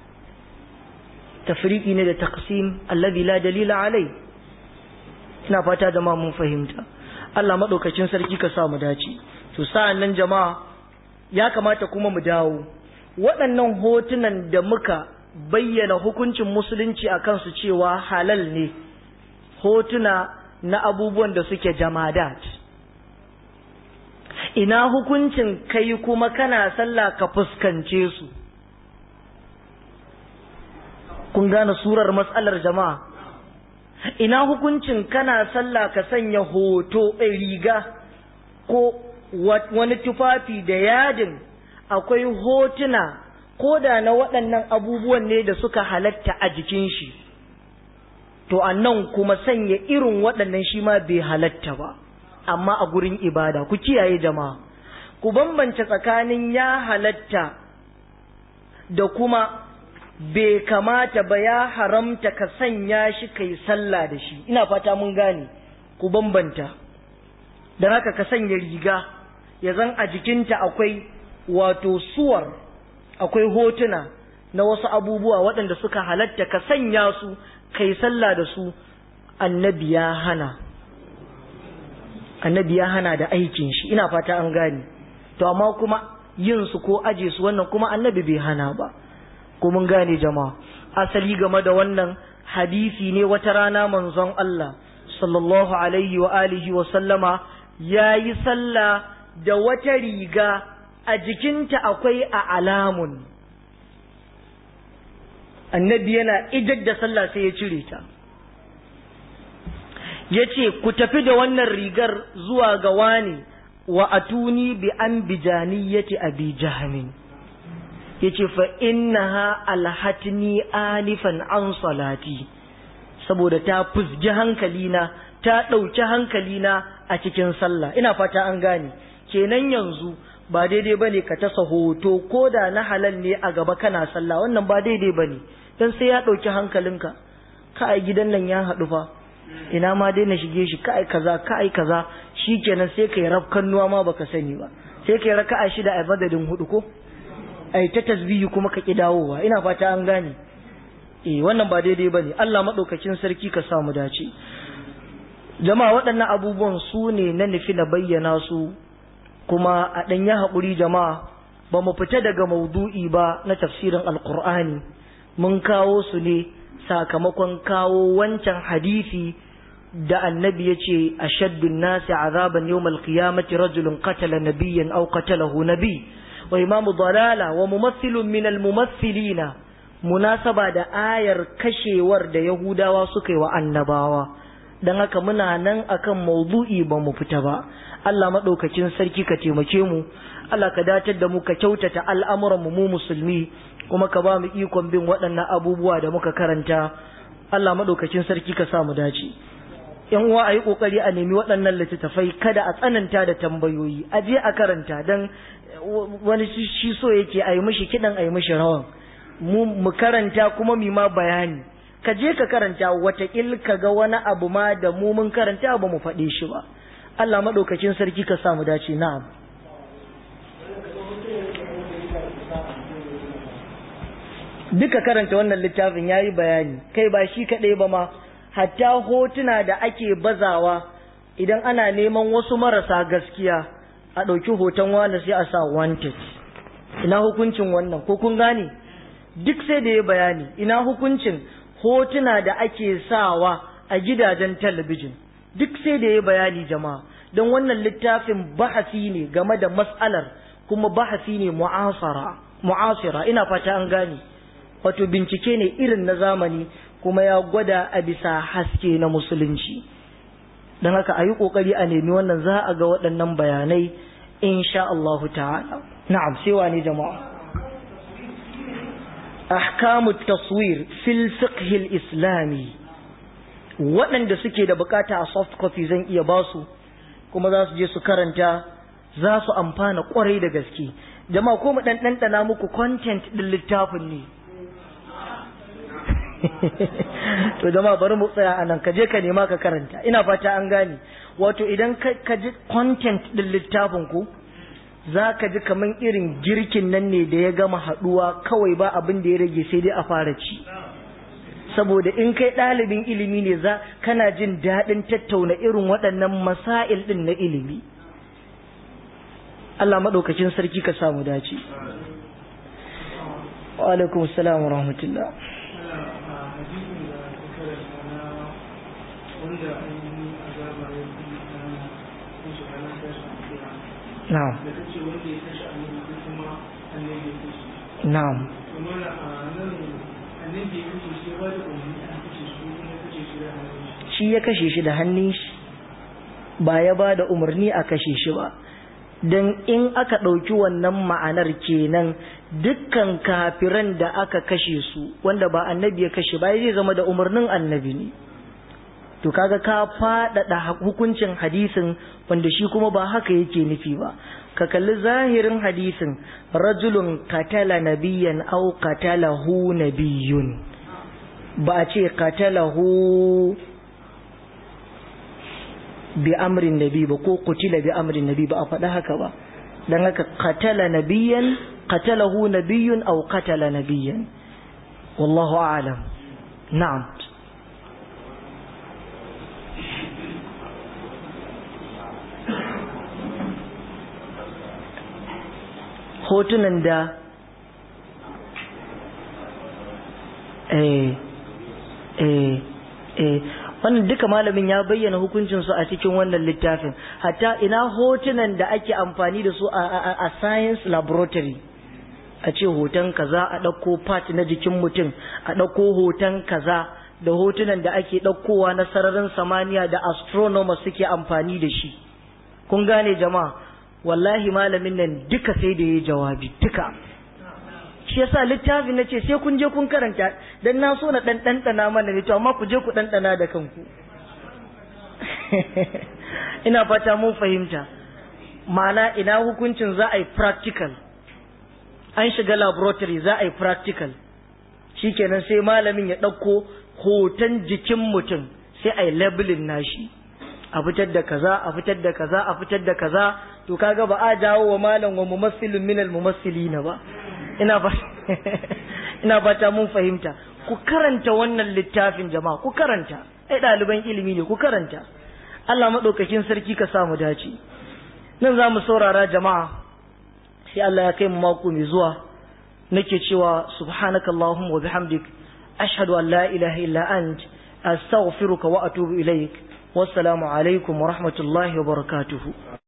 A: tafriqi ne da taqsim alladhi la dalila alaihi ina fata da ma mun fahimta Allah madaukakin sarki ka sa mu dace to sa'an nan jama'a ya kamata kuma mu dawo waɗannan hotunan da muka bayyana hukuncin musulunci a kansu cewa halal ne hotuna na abubuwan da suke jamadat ina hukuncin kai kuma kana sallah ka fuskance su kun gane surar matsalar jama'a ina hukuncin kana sallah ka sanya hoto riga ko wani tufafi da yadin akwai hotuna ko da na waɗannan abubuwan ne da suka halatta a jikin shi to annan kuma sanya irin waɗannan shi ma bai halatta ba amma a gurin ibada ku kiyaye jama'a ku bambance tsakanin ya halatta da kuma bai kamata ba ya haramta ka sanya shi kai sallah da shi ina fata mun gane ku bambanta don haka ka sanya riga ya zan a jikinta akwai wato suwar akwai hotuna na wasu abubuwa waɗanda suka halatta ka sanya su kai sallah da su annabi ya hana annabi ya hana da aikin shi ina fata an gane to amma kuma yin su ko aje su wannan kuma annabi bai hana ba ko mun gane jama'a asali game da wannan hadisi ne wata rana manzon Allah sallallahu alaihi wa alihi wa sallama yayi sallah da wata riga a jikinta akwai a alamun annabi yana idar da sallah sai ya cire ta ya ce ku tafi da wannan rigar zuwa ga wani wa atuni bi an bijaniyati abi jahamin ya ce fa innaha alhatni alifan an salati saboda ta fusgi hankalina ta ɗauki hankalina a cikin sallah ina fata an gane kenan yanzu ba daidai bane ka tasa hoto ko da na halal ne a gaba kana sallah wannan ba daidai bane dan sai ya ɗauki hankalinka ka ai gidan nan ya haɗu fa ina ma dai na shige shi ka ai kaza ka ai kaza shikenan sai kai rafkan nuwa ma baka sani ba sai kai raka'a shida a madadin hudu ko ai ta tasbihi kuma ka ki dawowa ina fata an gane eh wannan ba daidai bane Allah madaukakin sarki ka sa mu dace jama'a waɗannan abubuwan su ne na nufi na bayyana su kuma a ɗan ya haƙuri jama'a ba mu fita daga maudu'i ba na tafsirin alƙur'ani mun kawo su ne sakamakon kawo wancan hadisi da annabi ya ce a shaddun nasi azaban yau malkiyamati rajulun katala nabiyyan au katalahu nabi wa imamu dalala wa mumassilun min almumassilina munasaba da ayar kashewar da yahudawa suka yi wa annabawa don haka muna nan akan maudu'i ba mu fita ba Allah maɗaukacin sarki ka taimake mu Allah ka datar da mu ka kyautata al'amuran mu musulmi kuma ka ba mu ikon bin waɗannan abubuwa da muka karanta Allah maɗaukacin sarki ka sa mu dace yan uwa a yi ƙoƙari a nemi waɗannan littattafai kada a tsananta da tambayoyi a je a karanta don wani shi so yake a yi mishi kiɗan a yi mishi rawan mu karanta kuma mu ma bayani ka je ka karanta watakil ka ga wani abu ma da mu mun karanta ba mu faɗe shi ba Allah maɗaukacin sarki ka samu dace na'am duka karanta wannan littafin ya yi bayani kai ba shi kaɗai ba ma hatta hotuna da ake bazawa idan ana neman wasu marasa gaskiya a ɗauki hoton wani sai a sa wanted ina hukuncin wannan ko kun gane duk sai da ya bayani ina hukuncin hotuna da ake sawa a gidajen talabijin duk sai da ya bayani jama'a don wannan littafin bahasi ne game da matsalar kuma bahasi ne mu'asara mu'asira ina fata an gane wato bincike ne irin na zamani kuma ya gwada a bisa haske na musulunci don haka a yi ƙoƙari a nemi wannan za a ga waɗannan bayanai insha Allahu ta'ala na'am sai wani jama'a ahkamu taswir fil fiqh islami waɗanda suke da bukata a soft copy zan iya basu kuma za su je su karanta za su amfana kwarai da gaske jama'a ko mu dan ɗanɗana muku content ɗin littafin ne to jama'a bari mu tsaya anan ka je ka nema ka karanta ina fata an gane wato idan ka ji content ɗin littafin ku za ka ji kaman irin girkin nan ne da ya gama haɗuwa kawai ba abin da ya rage sai dai a fara ci saboda in kai ɗalibin ilimi ne za kana jin daɗin tattauna irin waɗannan masail ɗin na ilimi Allah maɗaukacin sarki ka samu dace wa alaikum salam wa rahmatullah na'am na'am shi ya kashe shi da hannun shi ba ya ba da umarni a kashe shi ba don in aka ɗauki wannan ma'anar kenan dukkan kafiran da aka kashe su wanda ba annabi ya kashe ba zai zama da umarnin annabi ne to kaga ka faɗaɗa hukuncin hadisin wanda shi kuma ba haka yake nufi ba ka kalli zahirin hadisin rajulun katala nabiyan au katalahu nabiyun ba a ce katalahu bi amrin nabi ba ko kutila bi amrin nabi ba a faɗa haka ba dan haka katala nabiyan katalahu nabiyun au katala nabiyan wallahu a'lam na'am hotunan da eh eh eh wannan duka malamin ya bayyana hukuncinsu a cikin wannan littafin hatta ina hotunan da ake amfani da su a science laboratory a ce hoton kaza a ɗauko part na jikin mutum a ɗauko hoton kaza da hotunan da ake ɗaukowa na sararin samaniya da astronomers suke amfani da shi kun gane jama'a wallahi malamin nan duka sai da ya jawabi duka shi yasa littafin na ce sai kun je kun karanta dan na so na dan ɗanɗana mana ne to amma ku je ku ɗanɗana da kanku ina fata mun fahimta ma'ana ina hukuncin za a yi practical an shiga laboratory za a yi practical shikenan sai malamin ya ɗauko hoton jikin mutum sai a yi labelin nashi a fitar da kaza a fitar da kaza a fitar da kaza to kaga ba a jawo wa malam wa mumassilin minal mumassilina ba ina ba ina fata mun fahimta ku karanta wannan littafin jama'a ku karanta ai ɗaliban ilimi ne ku karanta Allah maɗaukakin sarki ka samu dace nan za mu saurara jama'a sai Allah ya kai mu mako mai zuwa nake cewa subhanakallahumma wa bihamdik ashhadu an la ilaha illa ant astaghfiruka wa atubu ilaik wassalamu alaikum wa rahmatullahi wa barakatuhu